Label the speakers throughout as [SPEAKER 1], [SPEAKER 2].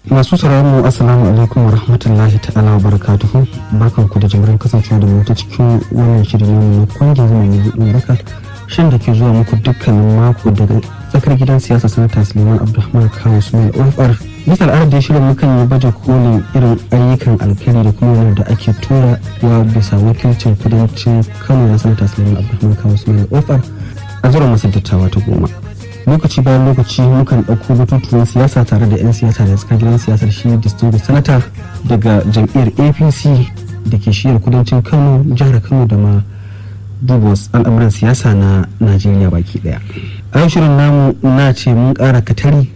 [SPEAKER 1] masu sauraron mu assalamu alaikum wa rahmatullahi ta'ala wa barakatuhu barkan ku da jimirin kasancewa da mu ta cikin wannan shirin namu na kwangin zama ne buɗe raka shin da ke zuwa muku dukkanin mako daga tsakar gidan siyasa sanata suleiman abdulrahman kawo sumail ofar bisa al'adar da shirin mukan yi baje kolin irin ayyukan alkhairi da kuma wani da ake tura wa bisa wakilcin kudancin kano na sanata suleiman abdulrahman kawo sumail ofar a zuwa masar dattawa ta goma lokaci bayan lokaci mukan ɗauko batutuwan siyasa tare da 'yan siyasa da suka gidan siyasar shi distinguished sanata daga jam'iyyar apc da ke shiyar kudancin kano jihar kano da ma duba al'amuran siyasa na najeriya baki daya a yau shirin namu na ce mun ƙara katari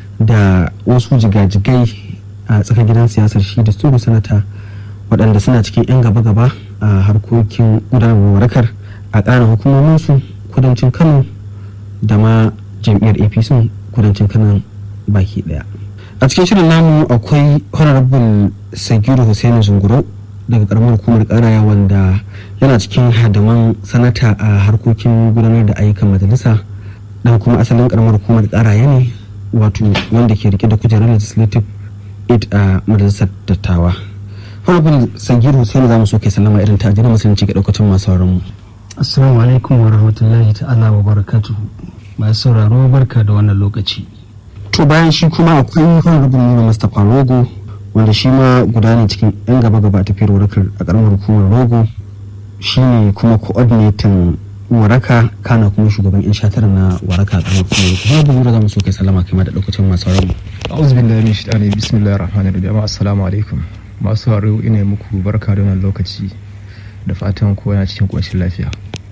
[SPEAKER 1] da wasu jigajigai a tsakar gidan siyasar shi distinguished sanata waɗanda suna cikin 'yan gaba-gaba a harkokin gudanarwar warakar a ƙarin hukumominsu kudancin kano da ma jam'iyyar apc kudancin kanan baki daya a cikin shirin namu akwai honorable sagiru hussein zunguro daga karamar hukumar karaya wanda yana cikin hadaman sanata a harkokin gudanar da ayyukan majalisa dan kuma asalin karamar hukumar karaya ne wato wanda ke rike da kujerar legislative aid a majalisar dattawa honorable sagiru hussein za mu so kai sallama irin ta ajiyar musulunci ga daukacin masu mu
[SPEAKER 2] assalamu alaikum wa rahmatullahi ta'ala wa barakatuhu masu sauraro barka da wannan lokaci
[SPEAKER 1] to bayan shi kuma akwai honorable nuna mustapha rogo wanda shi ma guda ne cikin yan gaba gaba a tafiyar warakar a karamar hukumar rogo shi ne kuma coordinating waraka kana kuma shugaban yan shatar na waraka a karamar hukumar rogo babu za mu so kai salama kai da lokacin masu sauraro
[SPEAKER 3] a'udhu billahi min shaitani bismillahir rahmanir rahim assalamu alaikum masu sauraro ina muku barka da wannan lokaci da fatan kowa yana cikin koshin lafiya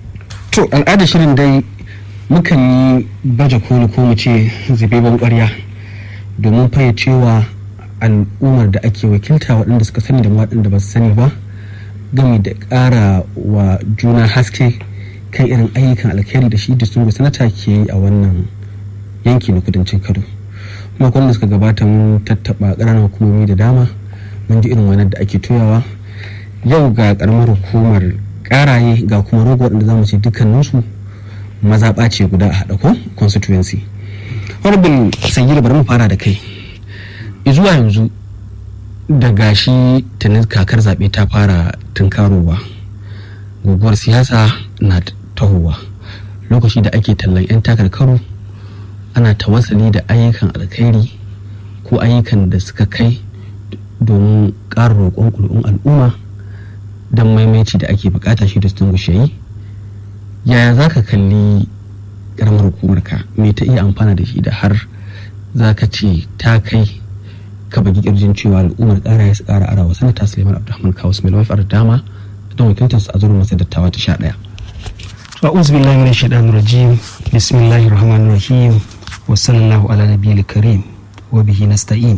[SPEAKER 1] to al'adar shirin dai mukan yi baje koli ko mu ce zubeban ƙwarya domin fayyacewa al'ummar da ake wakilta waɗanda suka sani da waɗanda ba su sani ba gami da ƙara wa juna haske kan irin ayyukan alkhairi da shi distingu sanata ke yi a wannan yanki na kudancin kano kuma kwanan suka gabata mun tattaɓa ƙananan hukumomi da dama mun ji irin wannan da ake toyawa yau ga ƙaramar hukumar ƙaraye ga kuma rogo waɗanda za mu ce dukkaninsu mazaɓa ce guda a haɗa ko constituency honorable sanyi bari mu fara da kai zuwa yanzu da gashi tunin kakar zaɓe ta fara tunkarowa guguwar siyasa na tahowa lokaci da ake tallan 'yan takarkaru ana tawassali da ayyukan alkhairi ko ayyukan da suka kai domin ƙara roƙon ƙuri'un al'umma don maimaici da ake bukata shi da sun yi yaya za ka kalli karamar hukumarka me ta iya amfana da shi da har za ka ce ta kai ka bagi kirjin cewa al'ummar kara ya su kara ara wa sanata suleiman abdulrahman kawo su mai dama don wakiltarsu a zurin masa dattawa ta sha ɗaya.
[SPEAKER 2] a'udhu billahi minash shaitanir rajim bismillahir rahmanir rahim wa sallallahu ala nabiyil karim wa bihi nasta'in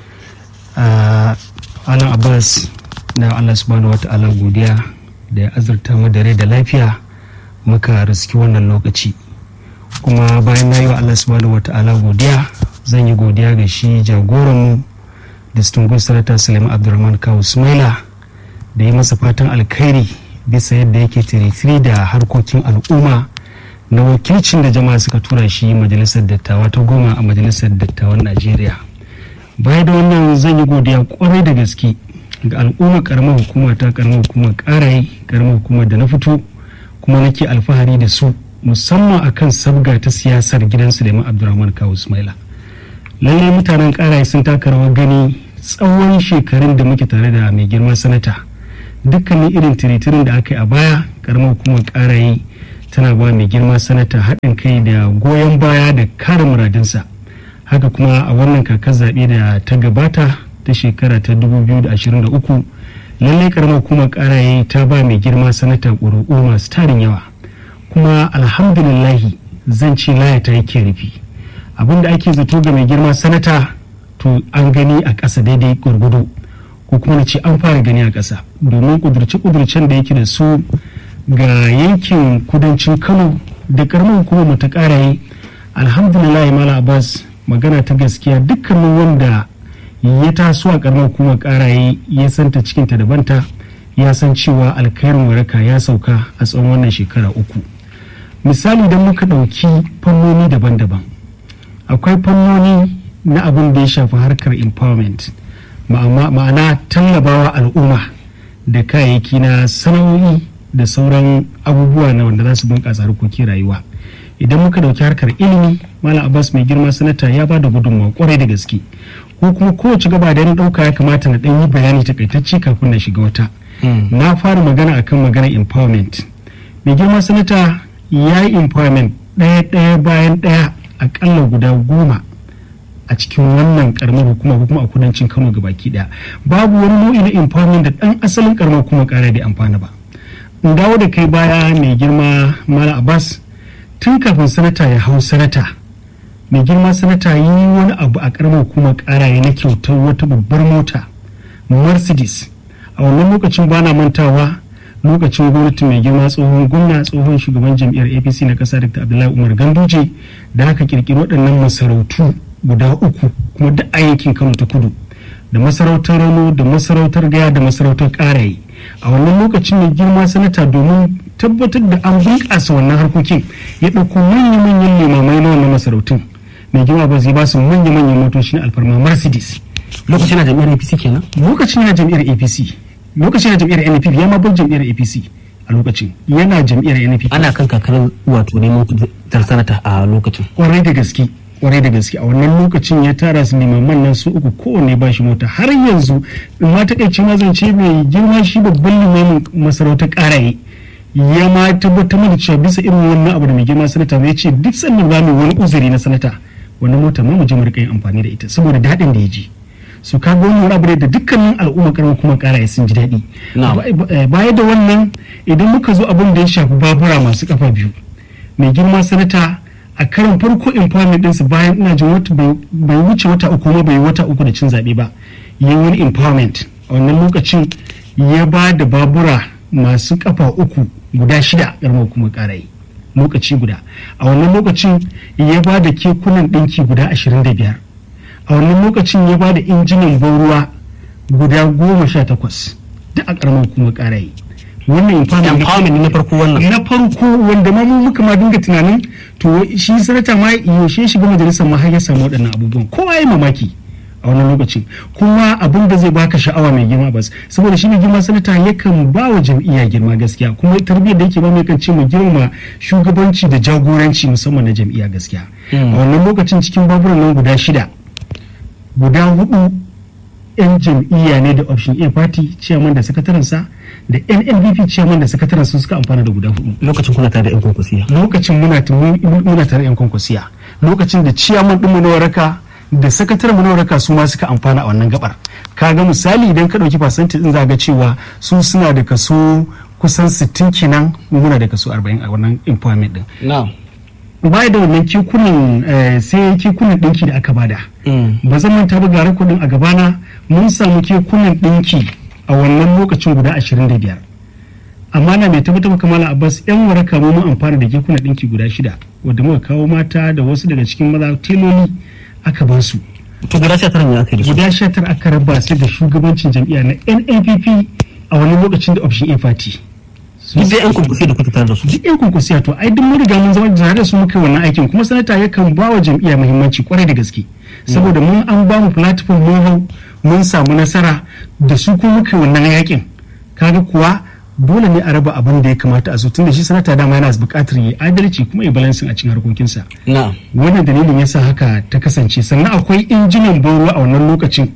[SPEAKER 2] alan abbas na allah subhanahu wa ta'ala godiya da ya azurta mu da rai da lafiya muka riski wannan lokaci kuma bayan na yi wa Allah subhanahu wa ta'ala godiya zan yi godiya ga shi jagoranmu distinguished senator suleiman abdulrahman kawo sumaila da yi masa fatan alkhairi bisa yadda yake tiritiri da harkokin al'umma na wakilcin da jama'a suka tura shi majalisar dattawa ta goma a majalisar dattawan najeriya baya da wannan zan yi godiya kwarai da gaske ga al'umma karamar hukuma ta karamar hukumar karaye karamar hukumar da na fito kuma nake alfahari da su musamman akan sabga ta siyasar gidan Suleiman Abdulrahman Kawu Ismaila. Lallai mutanen karaye sun taka rawar gani tsawon shekarun da muke tare da mai girma sanata. Dukkanin irin tiritirin da aka yi a baya karamar hukumar karaye tana ba mai girma sanata haɗin kai da goyon baya da kare muradinsa. Haka kuma a wannan kakar zaɓe da ta gabata ta shekara ta 2023 lallai karamar hukumar karaye ta ba mai girma sanata ƙuri'u masu tarin yawa kuma alhamdulillahi zan ce laya ta yake rufi abinda ake zato ga mai girma sanata to an gani a ƙasa daidai gurgudu ko kuma na ce an fara gani a ƙasa domin ƙudurce-ƙudurcen da yake da su ga yankin kudancin kano da karamar hukumar ta karaye alhamdulillahi mala abbas magana ta gaskiya dukkanin wanda ya taso a karamar hukumar karaye ya santa cikinta da banta ya san cewa alkhairin waraka ya sauka a tsawon wannan shekara uku misali don muka ɗauki fannoni daban-daban akwai fannoni na abin da ya shafi harkar empowerment ma'ana tallabawa al'umma da kayayyaki na sana'o'i da sauran abubuwa na wanda za su bunƙasa harkokin rayuwa idan muka dauki harkar ilimi malam abbas mai girma sanata ya ba da gudunmawa kwarai da gaske ko kuma kowace gaba da na dauka ya kamata na ɗan yi bayani takaitacce kafin na shiga wata na fara magana akan magana empowerment mai girma sanata ya yi empowerment ɗaya ɗaya bayan ɗaya akalla guda goma a cikin wannan karamar hukuma ko kuma a kudancin kano baki ɗaya babu wani nau'i na empowerment da ɗan asalin karamar hukuma ƙara bai amfana ba in dawo da kai baya mai girma mala abbas tun kafin sanata ya hau sanata mai girma sanata yi wani abu a karamar hukumar ƙaraye na kyautar wata babbar mota mercedes a wannan lokacin bana mantawa lokacin gwamnati mai girma tsohon gwamna tsohon shugaban jam'iyyar apc na kasa dr abdullahi umar ganduje da aka kirkiri waɗannan masarautu guda uku kuma duk a yankin kano ta kudu da masarautar rano da masarautar gaya da masarautar karaye a wannan lokacin mai girma sanata domin tabbatar da an bunƙasa wannan harkokin ya ɗauko manya-manyan limamai na wannan masarautun mai girma ba zai ba su manya-manyan motoci na alfarma mercedes
[SPEAKER 1] lokacin na jam'iyyar apc kenan
[SPEAKER 2] lokacin na jam'iyyar apc lokacin na jam'iyyar npp ya ma bar jam'iyyar apc a lokacin yana jam'iyyar npp
[SPEAKER 1] ana kan kakarar wato neman tar sanata a lokacin
[SPEAKER 2] kwarai da gaske kwarai da gaske a wannan lokacin ya tara su limaman nan su uku kowanne ba shi mota har yanzu in ma takaici ma zan ce mai girma shi babban limamin masarautar karaye ya ma tabbatar da cewa bisa irin wannan abu da mai girma sanata ya ce duk sannan za mu wani uzuri na sanata wannan mota ma mu je mu rika yin amfani da ita saboda daɗin da ya ji su ka ga wannan abu da dukkanin al'umma karamar kuma karaye sun ji daɗi baya da wannan idan muka zo abin da ya shafi babura masu kafa biyu mai girma sanata a karin farko empowerment ɗinsu bayan ina jin wata bai wuce wata uku ma bai wata uku da cin zaɓe ba yi wani empowerment a wannan lokacin ya ba da babura masu kafa uku guda shida ƙaramar kuma ƙarayi lokaci guda a wannan lokacin ya ba da kekunan ɗinki guda ashirin da biyar a wannan lokacin ya ba da injinan ban ruwa guda goma sha takwas duk a ƙaramar kuma ƙarayi wannan
[SPEAKER 1] empowerment na farko wannan
[SPEAKER 2] na farko wanda ma mu muka ma dinga tunanin to shi sanata ma yaushe shiga majalisar ma har ya samu waɗannan abubuwan kowa ya mamaki a wannan lokacin kuma abin da zai baka sha'awa mai girma bas saboda shi mai girma sanata yakan ba wa jam'iyya girma gaskiya kuma tarbiyyar da yake ba mai kan ce mu girma shugabanci da jagoranci musamman na jam'iyya gaskiya a wannan lokacin cikin baburan nan guda shida guda hudu yan jam'iyya ne da option a party chairman da sakatarensa da nnpp chairman da sakataren sun suka amfana da guda hudu
[SPEAKER 1] lokacin kuna tare da yan kwankwasiya
[SPEAKER 2] lokacin muna muna tare da yan kwankwasiya lokacin da chairman din mu na waraka da sakataren mu na waraka su ma suka amfana a wannan gabar kaga misali idan ka dauki percentage din za ga cewa su suna da kaso kusan 60 kenan mu muna da kaso 40 a wannan employment din
[SPEAKER 1] na'am
[SPEAKER 2] baya da wannan kekunan sai kekunan dinki da aka bada ba zan manta ba gara kudin a gabana mun samu kekunan dinki a wannan lokacin guda 25 amma na mai tabbatar maka mala abbas yan waraka mu mun amfana da kekunan dinki guda shida wadda muka kawo mata da wasu daga cikin maza teloli aka ba su
[SPEAKER 1] to guda sha tara ne aka yi da su
[SPEAKER 2] guda sha tara aka raba su da shugabancin jam'iyya na NNPP a wani lokacin da option A party
[SPEAKER 1] duk da yan kwankwasiya da kuka tare da su
[SPEAKER 2] duk yan kwankwasiya to ai duk mun riga mun zama tare da su muka wannan aikin kuma sanata yakan ba wa jam'iyya muhimmanci kwarai da gaske saboda mun an ba mu platform mun hau mun samu nasara da su kuma muka wannan yakin kaga kuwa dole ne a raba abin da ya kamata a so tunda shi sanata dama yana buƙatar yi adalci kuma ya balansin a cikin harkokinsa
[SPEAKER 1] na'am
[SPEAKER 2] wannan dalilin yasa haka ta kasance sannan akwai injinan ban ruwa a wannan lokacin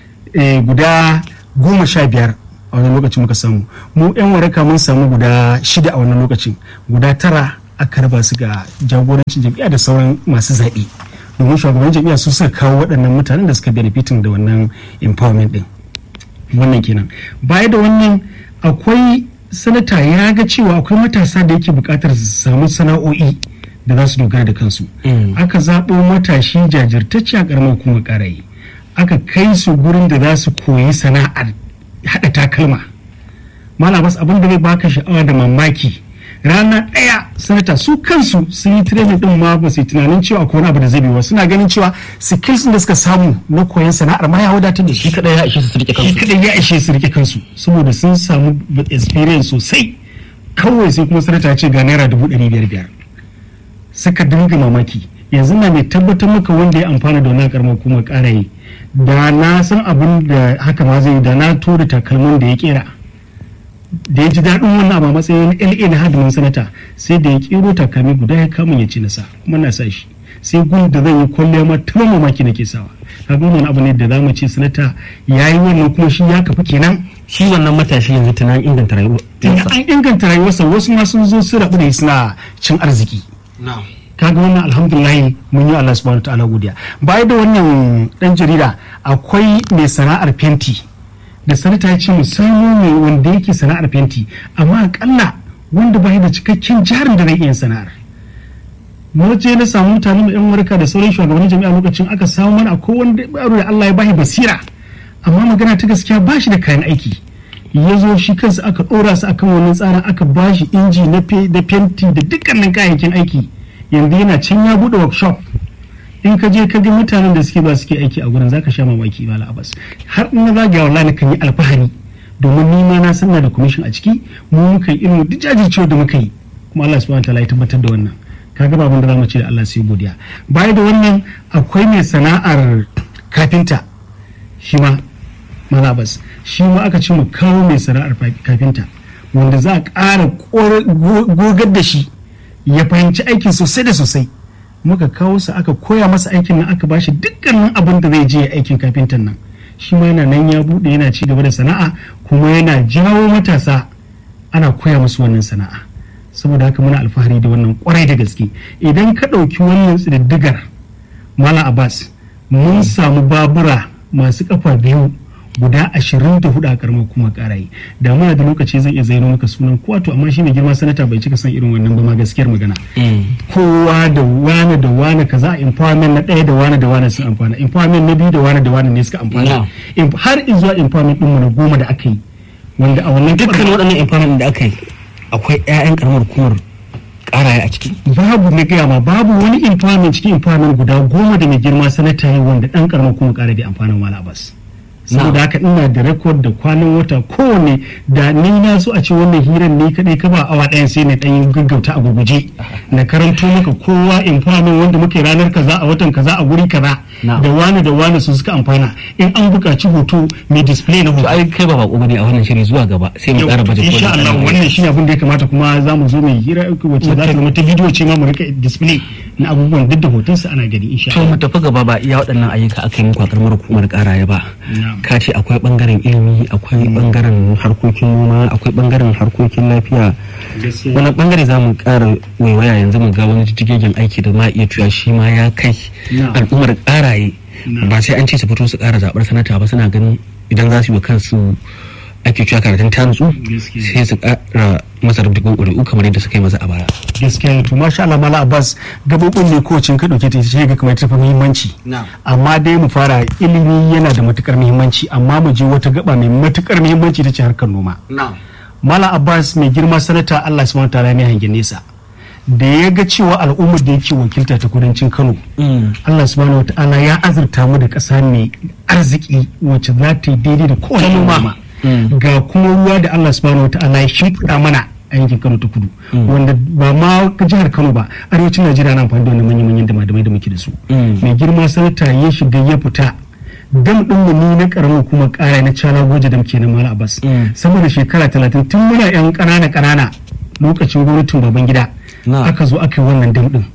[SPEAKER 2] guda goma sha biyar a wannan lokacin muka samu mu yan waraka mun samu guda shida a wannan lokacin guda tara aka raba su ga jagorancin jam'iyya da sauran masu zaɓe domin shugaban jam'iyya su suka kawo waɗannan mutanen da suka benefitin da wannan empowerment din wannan kenan baya da wannan akwai sanata ya ga cewa akwai matasa da yake buƙatar su samu sana'o'i da za su dogara da kansu aka zaɓo matashi jajirtacce a ƙaramar kuma ƙarayi aka kai su gurin da za su koyi sana'ar haɗa takalma malam bas abin da zai baka sha'awa da mamaki rana ɗaya sanata su kansu sun yi training din ma ba su tunanin cewa akwai wani abu da zai biyo suna ganin cewa skills da suka samu na koyon sana'ar ma ya wadatar da shi
[SPEAKER 1] kadai ya ishe su rike
[SPEAKER 2] shi
[SPEAKER 1] kansu
[SPEAKER 2] kadai ya ishe su rike kansu saboda sun samu experience sosai kawai sai kuma sanata ya ce ga naira dubu ɗari biyar biyar suka dinga mamaki yanzu na mai tabbatar maka wanda ya amfana da wannan karamar hukumar ƙara yi da na san abin da haka ma zai da na tura takalmin da ya kera da ya ji daɗin wannan abu a matsayin LA na hadimin sanata sai da ya kero takalmi guda ya kama ya ci nasa kuma na sa shi sai gun da zan yi kwalliya ma ta mamaki nake sawa kaga wannan abu ne da za mu ce sanata ya yi wannan kuma shi ya kafa kenan
[SPEAKER 1] shi wannan matashi yanzu tunan inganta rayuwa
[SPEAKER 2] tunda an inganta rayuwarsa wasu ma sun zo su rabu da suna cin arziki kaga wannan alhamdulillah mun yi Allah subhanahu ta'ala godiya baya da wannan dan jarida akwai mai sana'ar fenti da sanata ya ce mu samu mai wanda yake sana'ar fenti amma akalla wanda bai da cikakken jarin da zai iya sana'ar na je na samu mutane mai yan warka da sauran shugabannin jami'a lokacin aka samu mana akwai wanda yaro da Allah ya bashi basira amma magana ta gaskiya ba shi da kayan aiki ya zo shi kansa aka ɗora su akan wannan tsarin aka ba shi inji na fenti da dukkanin kayayyakin aiki yanzu yana can ya buɗe workshop in ka je ka ga mutanen da suke ba suke aiki a gurin zaka sha mamaki mala abbas har in na zagaya wallahi na kan yi alfahari domin ni ma na sanna da commission a ciki mu muka yi irin duk jajircewa da muka yi kuma Allah subhanahu wataala ya tabbatar da wannan kaga ba abin da zamu ce da Allah sai godiya baya da wannan akwai mai sana'ar kafinta shi ma malabas shi ma aka ce mu kawo mai sana'ar kafinta wanda za a ƙara gogar da shi ya fahimci aikin sosai da sosai muka kawo sa aka koya masa aikin nan aka bashi dukkanin abin da zai je aikin kafintan nan shi ma yana nan ya bude yana ci gaba da sana'a kuma yana jawo matasa ana koya musu wannan sana'a saboda haka muna alfahari da wannan kwarai da gaske idan ka ɗauki wannan tsididdigar mala abbas mun samu babura masu kafa biyu guda ashirin da hudu a karamar kuma karayi da muna da lokaci zan iya zaino maka sunan kowa to amma shi mai girma sanata bai cika san irin wannan ba ma gaskiyar magana kowa da wane da wane kaza empowerment na ɗaya da wane da wane sun amfana empowerment na biyu da wane da wane ne suka amfana har zuwa empowerment ɗinmu na goma da aka yi wanda a wannan
[SPEAKER 1] dukkan waɗannan empowerment da aka yi akwai 'ya'yan karamar hukumar karaya a ciki
[SPEAKER 2] babu na gaya ma babu wani empowerment cikin empowerment guda goma da mai girma sanata yi wanda ɗan karamar kuma kara da amfanin wala bas saboda haka ina da rekod da kwanan wata kowane da ni na so a ce wannan hirar ne kadai ka ba awa ɗayan sai na ɗan gaggauta a gurguje na karanto maka kowa empowerment wanda muke ranar kaza a watan kaza a guri kaza da wani da wani su suka amfana in an buƙaci hoto mai display na hoto
[SPEAKER 1] ai kai ba bako bane a wannan shiri zuwa gaba sai mu ƙara baje
[SPEAKER 2] insha Allah wannan shine abin da ya kamata kuma za mu zo mai hira wacce za ta zama ta bidiyo ce ma mu rika display na abubuwan duk da hotonsa ana gani insha
[SPEAKER 1] Allah to mu tafi gaba ba iya waɗannan ayyuka aka yi muku a karamar hukumar ƙaraya ba ka ce akwai bangaren ilimi akwai bangaren harkokin noma akwai bangaren harkokin lafiya wani bangare za mu kara waiwaya yanzu mu ga wani jijjigen aiki da ma iya cewa shi ma ya kai al'ummar karaye ba sai an ce su fito su kara zaɓar sanata ba suna ganin idan za su yi wa kansu ake cewa karatun ta nutsu sai su kara masa rubutun ƙuri'u kamar yadda suka yi masa a baya.
[SPEAKER 2] gaskiya to masha Allah mala Abbas gabobin ne ko cin ka dauke ta ce ga kamar tafi muhimmanci amma dai mu fara ilimi yana da matukar muhimmanci amma mu je wata gaba mai matukar muhimmanci ta ce harkar noma mala Abbas mai girma sanata Allah subhanahu wataala ne hangen nesa da ya ga cewa al'ummar da yake wakilta ta kudancin Kano Allah subhanahu wataala ya azurta mu da ƙasa mai arziki wacce za ta yi daidai da kowane noma ga kuma ruwa da Allah subhanahu wa ta'ala ya shimfiɗa mana a yankin Kano ta kudu wanda ba ma jihar Kano ba arewacin Najeriya na amfani da wannan manyan manyan damadamai da muke da su mai girma sanata ya shiga ya fita dam din mu ni na karamin kuma kara na cala goje dam kenan mala abbas saboda shekara talatin tun muna yan kanana kanana lokacin gwamnatin baban gida aka zo aka yi wannan dam din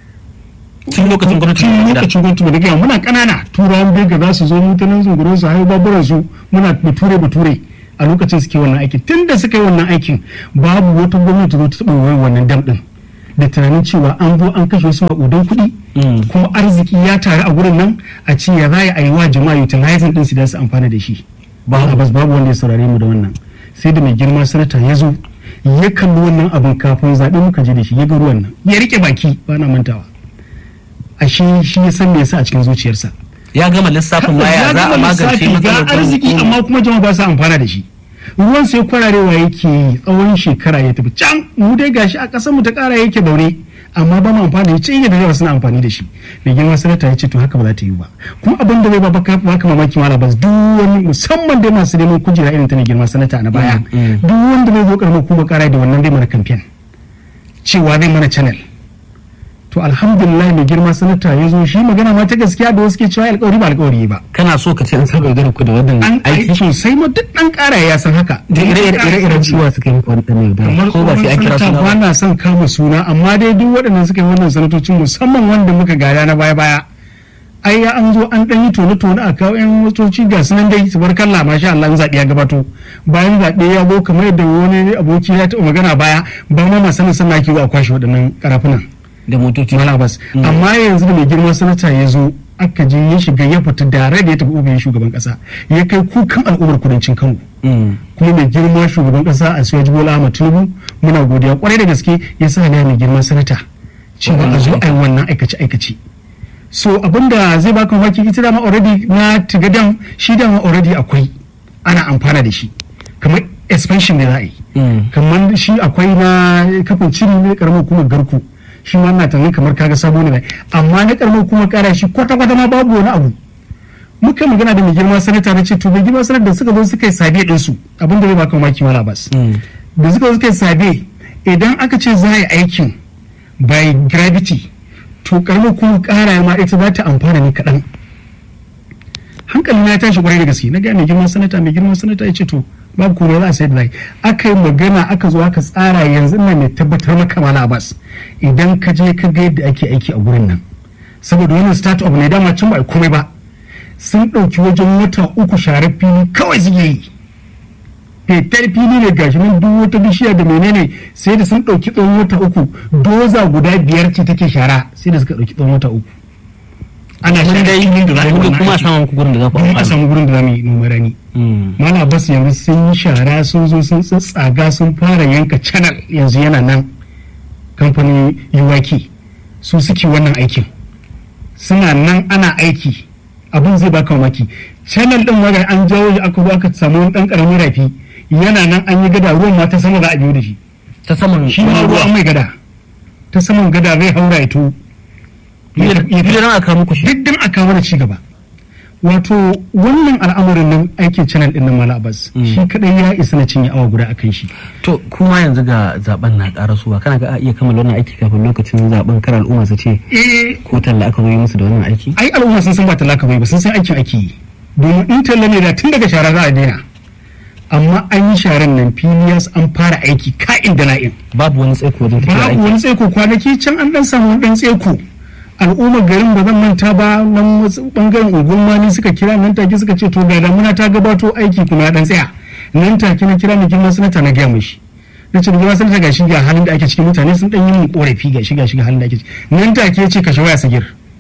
[SPEAKER 1] tun lokacin gwamnatin
[SPEAKER 2] tun lokacin gwamnatin da gaya muna kanana turawan bega za su zo mutanen zungurin su haihu baburan su muna bature bature a lokacin suke wannan aikin tun da suka yi wannan aikin babu wata gwamnati zo ta taɓa wannan dam din da tunanin cewa an zo an kashe wasu maƙudan kuɗi kuma arziki ya taru a gurin nan a ce ya za a yi wa jama'a utilizing din su da su amfana da shi babu babu wanda ya saurare mu da wannan sai da mai girma sanata ya zo ya kalli wannan abin kafin zaɓe muka je da shi ya ga ruwan nan ya rike baki ba na mantawa a shi shi ya san me yasa a cikin zuciyarsa
[SPEAKER 1] ya gama lissafin baya za a magance
[SPEAKER 2] ga arziki amma kuma jama'a ba su amfana da shi ruwan sai kwararewa yake tsawon shekara ya tafi can mu dai gashi a ƙasar mu ta ƙara yake daure amma ba mu amfani da shi da yawa suna amfani da shi mai girma sanata ya ce to haka ba za ta yi ba kuma abin da zai ba baka baka mamaki mala bas duk wani musamman dai masu neman kujera irin ta mai girma sanata na baya duk wanda zai zo karamar kuma ƙara da wannan zai mana kamfen cewa zai mana channel
[SPEAKER 4] to alhamdulillah mai girma sanata ya zo shi magana ma ta gaskiya da wasu ke cewa alkawari ba alkawari ba
[SPEAKER 1] kana so ka ce an saba yaudara ku da wannan
[SPEAKER 4] an aiki
[SPEAKER 1] aiki
[SPEAKER 4] sosai ma duk dan kara ya san haka
[SPEAKER 1] da ire-iren ciwa suka yi muku wani ɗan yaudara
[SPEAKER 4] kamar
[SPEAKER 1] ko ba sai an kira
[SPEAKER 4] sanata
[SPEAKER 1] suna
[SPEAKER 4] ba
[SPEAKER 1] ba
[SPEAKER 4] na son kama suna amma dai duk waɗannan suka yi wannan sanatocin musamman wanda muka gada na baya baya ai ya an zo an ɗan yi tone tone a kawo yan motoci ga su nan dai su bar kalla masha Allah in zaɓe ya gabato bayan zaɓe ya zo kamar yadda wani aboki ya taɓa magana baya ba ma masanin sana ke a kwashe waɗannan karafunan
[SPEAKER 1] da motoci
[SPEAKER 4] malabas amma yanzu da mai girma sanata ya zo aka je ya shiga ya fita dare da ya tafi ofishin shugaban kasa ya kai kukan al'ummar kudancin kano
[SPEAKER 1] Mm.
[SPEAKER 4] kuma mai girma shugaban kasa a siyaji bola ahmad tinubu muna godiya kwarai da gaske ya sa ne mai girma sanata cewa a zo a yi wannan aikace aikace so abinda zai baka mamaki ita dama already na tigadan shi dama already akwai ana amfana da shi kamar expansion da za a yi
[SPEAKER 1] Mm.
[SPEAKER 4] kamar shi akwai na kafin ciri ne karamar hukumar garku shi ma na tunanin kamar kaga sabo ne amma na karamar hukumar kara shi kwata kwata ma babu wani abu muka magana da mai girma sanata na ce to mai girma sanata da suka zo suka yi sabe din su abin da zai baka mamaki wala bas
[SPEAKER 1] Mm.
[SPEAKER 4] da suka zo suka yi sabe idan aka ce za a yi aikin by gravity to karamar hukumar kara ma ita za ta amfana ne kaɗan hankali na ya tashi kwarai da gaske na ga mai girman sanata mai girman sanata ya ce to babu komai za a sai da zai aka yi magana aka zo aka tsara yanzu na mai tabbatar maka mala abbas idan ka je ka ga yadda ake aiki a gurin nan saboda wannan start up ne dama can ba a yi komai ba sun ɗauki wajen wata uku share fili kawai suke yi fetar fili ne gashi nan duk wata bishiya da menene sai da sun ɗauki tsawon wata uku doza guda biyar ce take shara sai da suka ɗauki tsawon wata uku ana
[SPEAKER 1] Mun
[SPEAKER 4] share
[SPEAKER 1] dai
[SPEAKER 4] filin da za a yi
[SPEAKER 1] mun
[SPEAKER 4] wannan
[SPEAKER 1] kuma
[SPEAKER 4] aiki.
[SPEAKER 1] samun ku gurin da za ku
[SPEAKER 4] don a
[SPEAKER 1] amfana.
[SPEAKER 4] samu gurin da za mu yi noman rani
[SPEAKER 1] Mm.
[SPEAKER 4] Mala Abbas yanzu sun yi shara sun zo sun tsaga sun fara yanka channel yanzu yana nan kamfanin UYK su suke wannan aikin suna nan ana aiki abin zai baka mamaki channel din waga an jawo shi aka zo aka samu wani dan karamin rafi yana nan an yi gada ruwan ma ta sama za a biyo da shi
[SPEAKER 1] ta saman
[SPEAKER 4] shi ma ruwa an mai gada ta saman gada zai haura ya to
[SPEAKER 1] Biyu nan aka muku shi.
[SPEAKER 4] duk dan a kawo da ci gaba wato wannan al'amarin nan aikin channel din nan mala abbas
[SPEAKER 1] Mm.
[SPEAKER 4] shi kadai ya isa na cinye awa guda akan shi
[SPEAKER 1] To kuma yanzu ga zaben na karasuwa kana ga a iya kammala wannan aiki kafin lokacin zaben kar al'umma su ce
[SPEAKER 4] eh
[SPEAKER 1] ko talla aka zo yi musu da wannan aiki?
[SPEAKER 4] ai al'umma sun san ba talaka bai ba sun san aikin ake yi domin in talla ne da tun daga shara za a daina amma an yi sharan nan filiyas an fara aiki ka'in da na'in
[SPEAKER 1] Babu wani tsaiko wajen tafiya
[SPEAKER 4] babu
[SPEAKER 1] aiki.
[SPEAKER 4] wani tseko kwanaki can an dan samu wani dan tseko al'ummar garin ba zan manta ba nan wasu bangaren unguwar mani suka kira nan take suka ce to ga damuna ta gabato aiki kuma ya dan tsaya nan take na kira mai girma sanata na gaya mishi na ce girma sanata gashi ga halin da ake ciki mutane sun dan yi min korafi gashi gashi ga halin da ake ciki nan take ya ce kashe waya sagir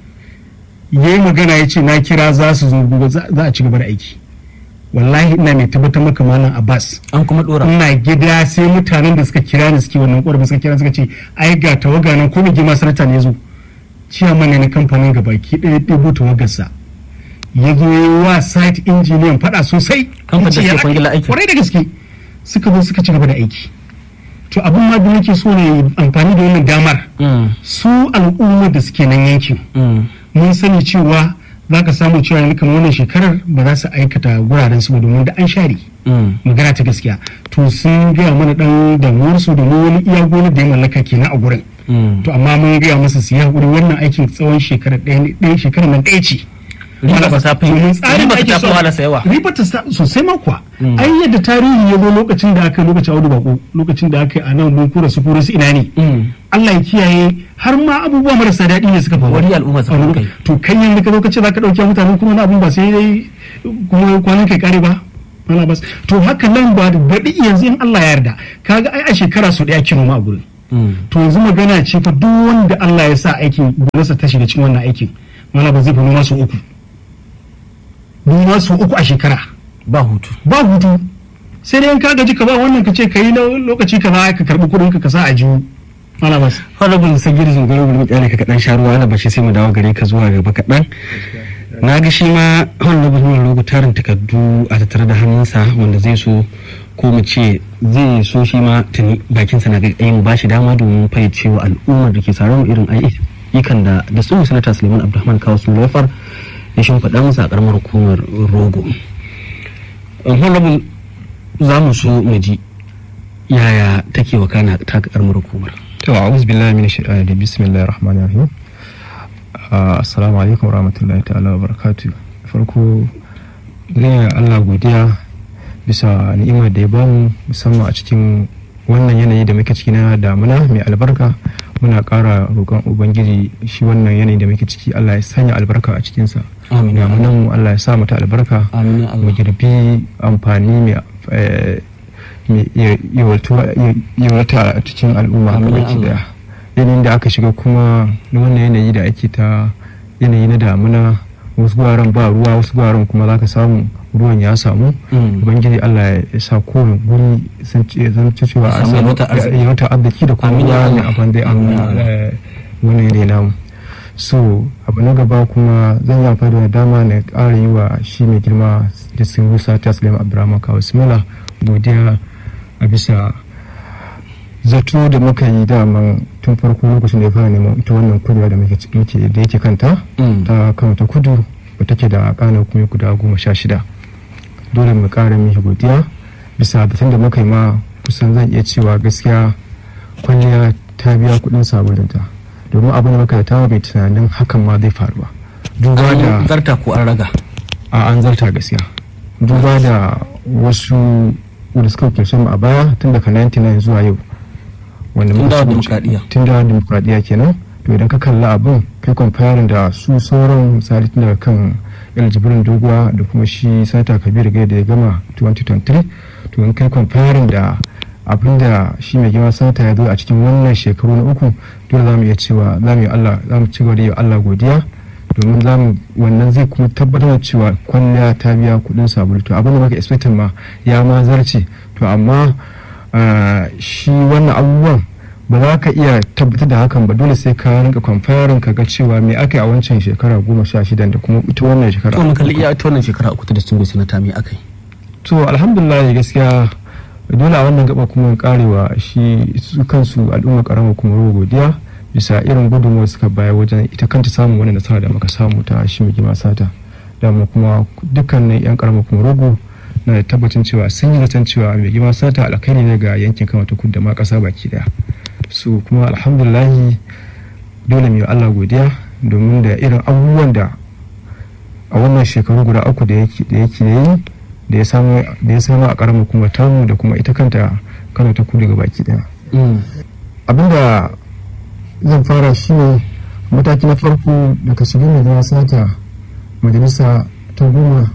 [SPEAKER 4] yayi magana ya ce na kira za su zo gobe za za a ci gaba da aiki wallahi ina mai tabbatar maka malam abbas
[SPEAKER 1] An kuma dora.
[SPEAKER 4] ina gida sai mutanen da suka kira ni suke wannan ƙorafi suka kira suka ce ai ga tawaga nan ko mai girma sanata ne zo ciyaman ne na kamfanin gabaki ɗaya ɗebo tawagarsa ya zo ya yi wa site engineer faɗa sosai
[SPEAKER 1] Kamfanin da
[SPEAKER 4] Ya ce,
[SPEAKER 1] suke
[SPEAKER 4] ya
[SPEAKER 1] kwangila
[SPEAKER 4] ake-
[SPEAKER 1] aiki.
[SPEAKER 4] kwarai da gaske suka zo suka ci gaba da aiki to abin ma da nake so ne amfani da wannan damar
[SPEAKER 1] Mm.
[SPEAKER 4] su al'ummar da suke nan yankin
[SPEAKER 1] Mm.
[SPEAKER 4] mun sani cewa za ka samu cewa yanzu kamar wannan shekarar ba za su aikata guraren su ba domin da an share
[SPEAKER 1] Mm.
[SPEAKER 4] magana ta gaskiya to sun gaya mana dan damuwarsu domin wani iya gonar da ya mallaka kenan a gurin
[SPEAKER 1] Mm.
[SPEAKER 4] to amma mun gaya masa su yi hakuri wannan aikin tsawon shekarar ɗaya ne- ɗaya shekarar nan ɗaya ce
[SPEAKER 1] Riba ta fi
[SPEAKER 4] Domin tsarin
[SPEAKER 1] riba
[SPEAKER 4] da ake
[SPEAKER 1] ta fi
[SPEAKER 4] so-
[SPEAKER 1] wahala yawa.
[SPEAKER 4] riba ta sa- sosai ma kuwa
[SPEAKER 1] Mm.
[SPEAKER 4] ai yadda tarihi ya zo lokacin da aka yi lokacin audu bako lokacin da aka yi a nan mun kura su kura su ina ne
[SPEAKER 1] Mm.
[SPEAKER 4] Allah ya kiyaye har ma abubuwa marasa daɗi ne suka faru
[SPEAKER 1] Wani al'umma suka
[SPEAKER 4] A wani-
[SPEAKER 1] kai.
[SPEAKER 4] to kai yanzu ka zo ka ce za ka ɗauki mutane kuma wani abun ba sai dai kuma kwanan kai kare ba Wala bas to haka nan ba da baɗi yanzu in Allah ya yarda kaga ai a shekara su ɗaya kin ma a gurin
[SPEAKER 1] Mm.
[SPEAKER 4] to yanzu magana ce fa duk wanda Allah ya sa aikin gonarsa ta shiga cikin wannan aikin wala ba zai fi noma su uku noma su uku a shekara
[SPEAKER 1] Ba hutu.
[SPEAKER 4] ba hutu sai dai in ka gaji ka ba wannan ka ce ka yi na lokaci ka za ka karɓi kuɗin ka sa a jihu wala bas
[SPEAKER 1] Honorable Sagir Zungaro bari mu kyale ka kaɗan sha ruwa ana bashi sai mu dawo gare ka zuwa gaba kaɗan. Na ga shi ma Honorable Nuna Rogo tarin takardu a tattare da hannunsa wanda zai so ko mu ce zai so shi ma tuni bakinsa na ga mu ba shi dama domin fayyace wa al'ummar da ke sauran irin ayyukan da da su sanata Suleiman Abdulrahman Kawo sun lafar ya shimfiɗa musu a ƙaramar hukumar Rogo. Honorable za mu so mu ji yaya take wakana ta ƙaramar hukumar.
[SPEAKER 3] to a'udhu billahi minash shaitani rajim bismillahir rahmanir rahim Ah, assalamu alaikum warahmatullahi ta'ala wa barakatuh farko zan yi Allah godiya bisa ni'imar da ya bamu musamman a cikin wannan yanayi da muke ciki na damuna mai albarka muna ƙara roƙon ubangiji shi wannan yanayi da muke ciki Allah ya sanya albarka a cikinsa
[SPEAKER 1] Amin ya Allah.
[SPEAKER 3] damunan mu Allah ya sa mata albarka
[SPEAKER 1] Amin ya Allah.
[SPEAKER 3] mu girbi amfani mai eh, mai ya- yawaltuwa- ya- yawalta a cikin al'umma
[SPEAKER 1] Amin ya
[SPEAKER 3] gabaki
[SPEAKER 1] Allah.
[SPEAKER 3] daya yanayin da aka shiga kuma na wannan yanayi da ake ta yanayi na damuna wasu guraren ba ruwa wasu guraren kuma za ka samu ruwan ya samu
[SPEAKER 1] Mm.
[SPEAKER 3] ubangiji allah ya sa kowane guri sun ce zan ci cewa
[SPEAKER 1] Ya samu yalwatar arziki.
[SPEAKER 3] yawata arziki da kuma
[SPEAKER 1] Amin ya
[SPEAKER 3] ruwa mai
[SPEAKER 1] Allah.
[SPEAKER 3] abin da
[SPEAKER 1] Amin ya Allah.
[SPEAKER 3] wannan yanayi namu so abu na gaba kuma zan yi amfani da dama na ƙara yi wa shi mai girma da sun rusa ta sulaiman abdurrahman kawo simila godiya a bisa zato da muka yi dama tun farko lokacin da ya fara neman ita wannan kurewa da muke muke- da yake kanta
[SPEAKER 1] Mm.
[SPEAKER 3] ta kano ta kudu ba take da kana kuma guda goma sha shida dole mu ƙara mishi godiya bisa batun da muka yi ma kusan zan iya cewa gaskiya kwalliya ta biya kuɗin sabulunta domin abin da muka ta bai tunanin hakan ma zai faru ba duba da
[SPEAKER 1] An zarta ko an raga.
[SPEAKER 3] a an zarta gaskiya duba da wasu wanda suka wakilce mu a baya tun daga 99 zuwa yau wanda
[SPEAKER 1] Tun
[SPEAKER 3] muka
[SPEAKER 1] dawo
[SPEAKER 3] shigo
[SPEAKER 1] dimokuraɗiyya.
[SPEAKER 3] ciki- tun da dimokuraɗiyya kenan to idan ka kalla abin kai comparing da su sauran misali tun daga kan el jibrin doguwa da kuma shi sanata kabiru gai da ya gama 2023 to in kai comparing da abin da shi mai girma sanata ya zo a cikin wannan shekaru na uku dole za mu iya cewa za mu yi Allah za mu ci gaba da yi wa Allah godiya domin za mu wannan zai kuma tabbatar da cewa kwalliya ta biya kuɗin sabulu to abin da muka expectin ma ya ma zarce to amma ah, shi wannan abubuwan ba za ka iya tabbatar da hakan ba dole sai ka rinka comparing ka ga cewa me aka yi a wancan shekara goma sha shidan da kuma ita wannan shekara
[SPEAKER 1] To mu kalli iya ita wannan shekara uku ta distinguished senator me akai.
[SPEAKER 3] to alhamdulillah gaskiya dole a wannan gaba kuma karewa shi su kansu al'umma karama kuma ruwa godiya bisa irin gudunmuwar suka baya wajen ita kanta samun wani nasara da muka samu ta shi mai gima sata da mu kuma dukkanin yan karama kuma rogo na da tabbacin cewa sun yi zaton cewa mai gima sata alkhairi ne ga yankin kama ta kudu da ma kasa baki daya su kuma alhamdulillahi dole mu yi Allah godiya domin da irin abubuwan da a wannan shekaru guda uku da yake da yake yi da ya samu da ya samu a karamar kuma tamu da kuma ita kanta Kano ta kudu ga baki daya
[SPEAKER 1] Mm.
[SPEAKER 3] abinda zan fara shine mataki na farko daga shigar majalisa sata majalisa ta goma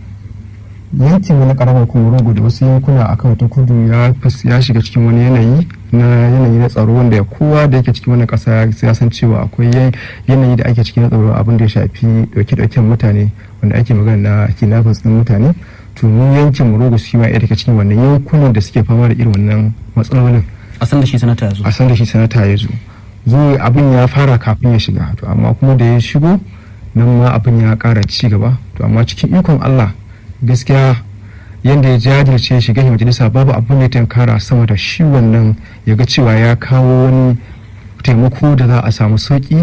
[SPEAKER 3] yankin na karamar kuma da wasu yankuna a kan ta kudu ya fas- ya shiga cikin wani yanayi na yanayi na tsaro wanda kowa da yake cikin wannan kasa ya san cewa akwai yan- yanayi da ake cikin na tsaro abin da ya shafi dauke-dauken mutane wanda ake magana na kidnappers din mutane to mu yankin murugu shi ma ɗaya daga cikin wannan yankunan da suke fama da irin wannan matsalolin
[SPEAKER 1] A san da shi sanata ya zo.
[SPEAKER 3] a san da shi sanata ya zo zo abin ya fara kafin ya shiga to amma kuma da ya shigo nan ma abin ya kara ci gaba to amma cikin ikon Allah gaskiya yadda ya jajirce ya shiga majalisa babu abin da ya tankara sama da shi wannan ya ga cewa ya kawo wani taimako da za a samu sauki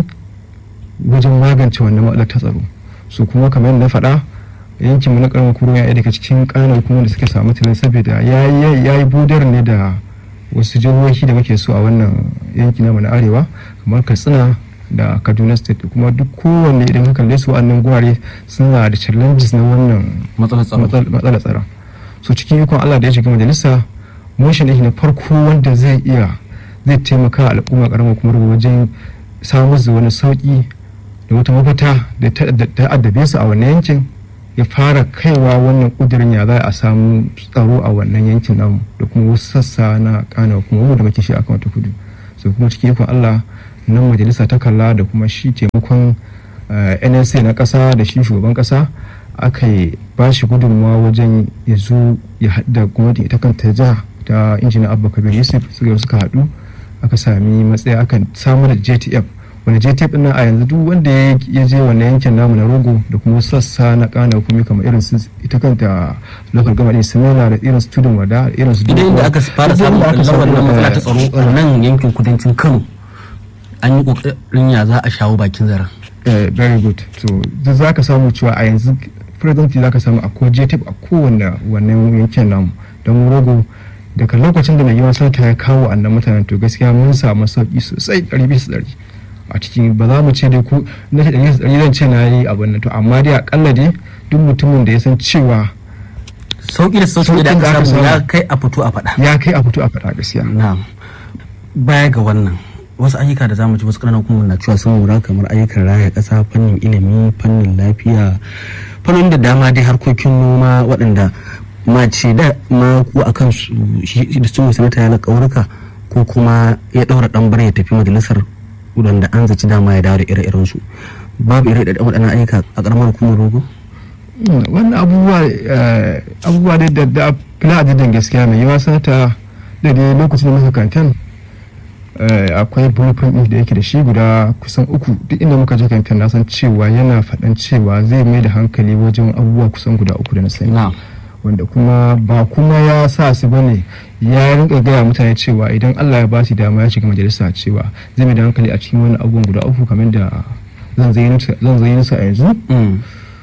[SPEAKER 3] wajen magance wannan matsalar ta tsaro su kuma kamar yadda na faɗa yankin mu na karamin kuro ya daga cikin kanar kuma da suka samu tilin saboda ya yi budar ne da wasu jihohi da muke so a wannan yanki namu na arewa kamar katsina da kaduna state kuma duk kowanne idan ka kalle su wannan gurare suna da challenges na wannan
[SPEAKER 1] Matsalar tsaro.
[SPEAKER 3] matsal- matsalar tsaro so cikin ikon allah da ya shiga majalisa motion ɗin na farko wanda zai iya zai taimaka al'umma karamar kuma wajen samun da wani sauki da wata mafita da ta da ta addabe su a wannan yankin ya fara kaiwa wannan kudirin ya za a samu tsaro a wannan yankin namu da kuma wasu sassa na kana kuma mu da muke shi a kan ta kudu so kuma cikin ikon Allah nan majalisa ta kalla da kuma shi taimakon eh, NSA na kasa da shi shugaban kasa aka yi ba shi gudunmawa wajen ya zo ya haɗa gwamnati ita kanta jiha ta injiniya abba kabir yusuf suka suka haɗu aka sami matsaya aka samar da jtf wani jtf ɗin nan a yanzu duk wanda ya ya je wannan yankin namu na rogo da kuma sassa na kana hukumi kamar irin su ita kanta local government simila da irin su tudun wada da irin su
[SPEAKER 1] Idan inda aka fara
[SPEAKER 3] Duk
[SPEAKER 1] samun
[SPEAKER 3] inda aka
[SPEAKER 1] ɓullar
[SPEAKER 3] samu
[SPEAKER 1] wannan matsala ta
[SPEAKER 3] wannan,
[SPEAKER 1] tsaro a nan yankin kudancin Kano an yi ƙoƙarin ya za a shawo bakin zaren.
[SPEAKER 3] Eh, very good so duk za ka samu cewa a yanzu presently za ka samu akwai jtf a kowane wannan yankin namu don rogo daga lokacin da mai yawan sata ya kawo annan mutanen to gaskiya mun samu sauki sosai ɗari bisa ɗari a cikin ba za mu ce dai ko na ce ɗari bisa ɗari zan ce na yi abin nan to amma dai akalla dai duk mutumin da ya san cewa
[SPEAKER 1] sauki da sauki da
[SPEAKER 3] Sauƙin da
[SPEAKER 1] aka
[SPEAKER 3] aka
[SPEAKER 1] samu ya
[SPEAKER 3] samu.
[SPEAKER 1] kai a fito a faɗa
[SPEAKER 3] ya kai a fito a faɗa gaskiya
[SPEAKER 1] na'am baya ga wannan wasu ayyuka da zamu ji wasu ƙananan kuma na cewa sun lura kamar ayyukan raya ƙasa fannin ilimi fannin lafiya fannin da dama dai harkokin noma waɗanda mace da ma ku a kan su shi da sun sanata ya na ƙaurika ko kuma ya ɗaura ɗan bar ya tafi majalisar waɗanda an zaci dama ya dawo da ire-iren su babu ire-iren waɗannan ayyuka a ƙaramar hukumar rogo
[SPEAKER 3] Mm, wannan abubuwa eh, abubuwa dai da da fila adadin gaskiya mai yawa sanata da dai lokacin da muka kantan eh, akwai blueprint ɗin da yake da shi guda kusan uku duk inda muka je kantan na san cewa yana faɗan cewa zai mai da hankali wajen abubuwa kusan guda uku da na sani
[SPEAKER 1] na'am
[SPEAKER 3] wanda kuma ba kuma ya sa su bane ya rinka gaya mutane cewa idan Allah ya ba shi dama ya shiga majalisa cewa zai mai da hankali a cikin wani abubuwan guda uku kamar da zan zayyana su a yanzu
[SPEAKER 1] Mm.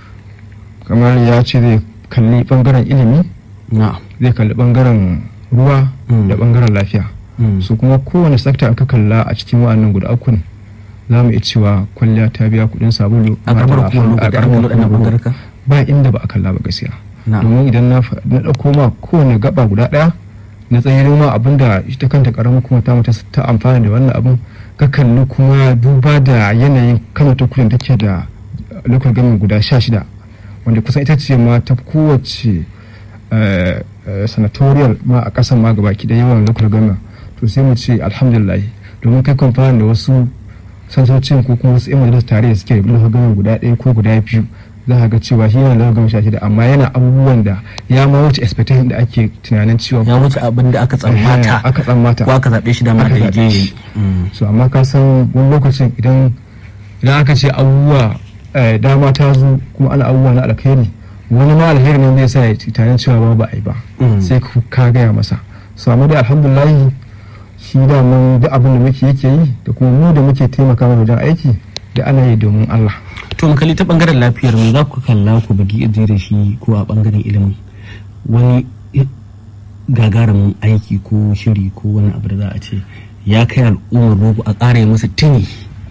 [SPEAKER 3] kamar ya ce zai kalli bangaren ilimi
[SPEAKER 1] na'am
[SPEAKER 3] zai kalli bangaren ruwa
[SPEAKER 1] Mm.
[SPEAKER 3] da bangaren lafiya
[SPEAKER 1] Mm.
[SPEAKER 3] su kuma kowane sakta aka kalla a cikin wa'annan guda ukun za mu iya cewa kwalliya ta biya kudin sabulu
[SPEAKER 1] a ƙaramar
[SPEAKER 3] mata-
[SPEAKER 1] hukumar rogo
[SPEAKER 3] a
[SPEAKER 1] da aka
[SPEAKER 3] ƙaramar
[SPEAKER 1] waɗannan
[SPEAKER 3] hukumar rogo.
[SPEAKER 1] ɓangarka
[SPEAKER 3] ba inda ba a kalla ba gaskiya
[SPEAKER 1] na'am
[SPEAKER 3] domin idan na fa- na ɗauko ma kowane gaba guda ɗaya na tsayin ma abin da ita kanta ƙaramar kuma ta mata ta amfana da wannan abin ka kalli kuma duba da yanayin kano ta kudin take da local government guda sha shida wanda kusan ita ce ma ta kowace eh, eh, senatorial ma a ƙasan ma gaba ki da yawan local government to sai mu ce alhamdulillah domin kai kwamfani da wasu sansocin ko kuma wasu 'yan majalisar tare da suke da local government guda ɗaya ko guda biyu za ka ga cewa shi yana local government sha shida amma yana abubuwan da ya ma wuce expectation da ake tunanin cewa
[SPEAKER 1] ya wuce abin da aka tsammata
[SPEAKER 3] aka tsammata
[SPEAKER 1] ko aka zaɓe shi dama
[SPEAKER 3] Aka
[SPEAKER 1] da
[SPEAKER 3] zaɓe
[SPEAKER 1] yaje
[SPEAKER 3] shi.
[SPEAKER 1] yi
[SPEAKER 3] so amma ka san wani lokacin idan idan aka ce abubuwa eh, dama ta zo kuma ana abubuwa na alkhairi wani ma alheri ne zai sa ya ci tunanin cewa ba ba a yi ba
[SPEAKER 1] Mm.
[SPEAKER 3] sai ku ka gaya masa so amma dai alhamdulillah shi da mun duk abin da muke yake yi da kuma mu da muke taimaka mana wajen aiki da ana yi domin Allah
[SPEAKER 1] to mu kalli ta bangaren lafiyar mu za ku kalla ku bugi iji da shi ko a bangaren ilimin wani i- gagarumin aiki ko shiri ko wani abu da za a ce ya kai al'ummar rogo a ƙara yi musu tuni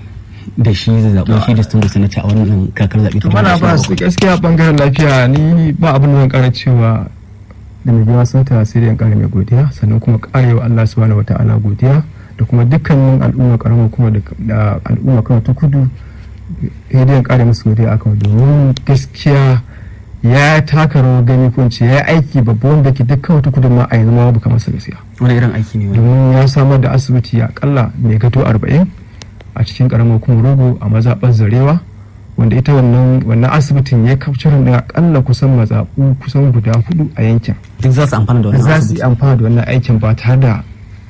[SPEAKER 1] da shi zai zaɓo shi da sun da sanata a wannan kakar zaɓe ta
[SPEAKER 3] mana ba
[SPEAKER 1] 2027.
[SPEAKER 3] su gaskiya bangaren lafiya ni ba abin da zan kara cewa da mai girma santa sai da yan kara mai godiya sannan kuma karewa Allah subhanahu wata'ala godiya da kuma dukkanin al'umma karamar kuma da da al'umma kawai ta kudu sai da yan kare musu godiya akan domin gaskiya ya taka rawar gani ko in ce ya yi aiki babba wanda ke dukkan wata kudu ma a yanzu ma babu kamar sa gaskiya
[SPEAKER 1] wani irin aiki ne wani
[SPEAKER 3] domin ya samar da asibiti akalla mai gato arba'in a cikin karamar kuma rogo a mazaɓar zarewa wanda ita wannan wannan asibitin ya kafcirin da akalla kusan mazaɓu kusan guda hudu a yankin
[SPEAKER 1] duk za su amfana da wannan
[SPEAKER 3] za su
[SPEAKER 1] asibiti
[SPEAKER 3] yi amfana da wannan aikin ba tare da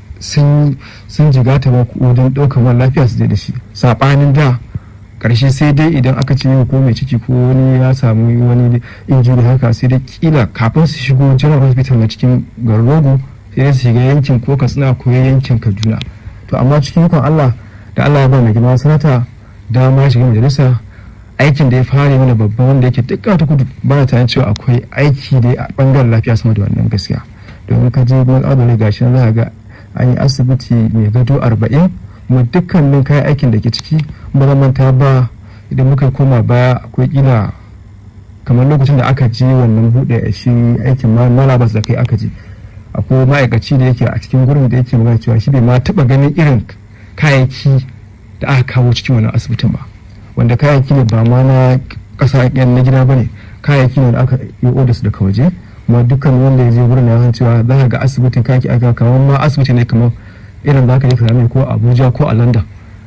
[SPEAKER 3] sun sun jigata ba ko wajen ɗaukar mara lafiya su je da shi saɓanin da ƙarshe sai dai idan aka ce yau ko mai ciki ko wani ya samu wani injuri haka sai dai kila kafin su shigo general hospital na cikin garin rogo sai dai su shiga yankin ko katsina ko yankin kaduna to amma cikin ikon allah da allah ya ba mai girma sanata dama ya shiga majalisa aikin da ya fara mana babban wanda yake dukkan ta kudu ba na tunanin cewa akwai aiki da a bangaren lafiya sama da wannan gaskiya domin ka je gurin adalai gashi nan za ka ga an yi asibiti mai gado arba'in kuma dukkanin kayan aikin da ke ciki ba zan manta ba idan muka koma baya akwai kila kamar lokacin da aka je wannan buɗe shi aikin ma malabas da kai aka je akwai ma'aikaci da yake a cikin gurin da yake magana cewa shi bai ma taɓa ganin irin kayayyaki da aka kawo cikin wannan asibitin ba wanda kayayyaki ne ba ma na ƙasa yan na gida ba ne kayayyaki ne da aka yi odus daga waje kuma dukkan wanda ya je wurin ya san cewa za ka ga asibitin kayayyaki aka kamar ma asibiti ne kamar irin za ka je ka ko a abuja ko a london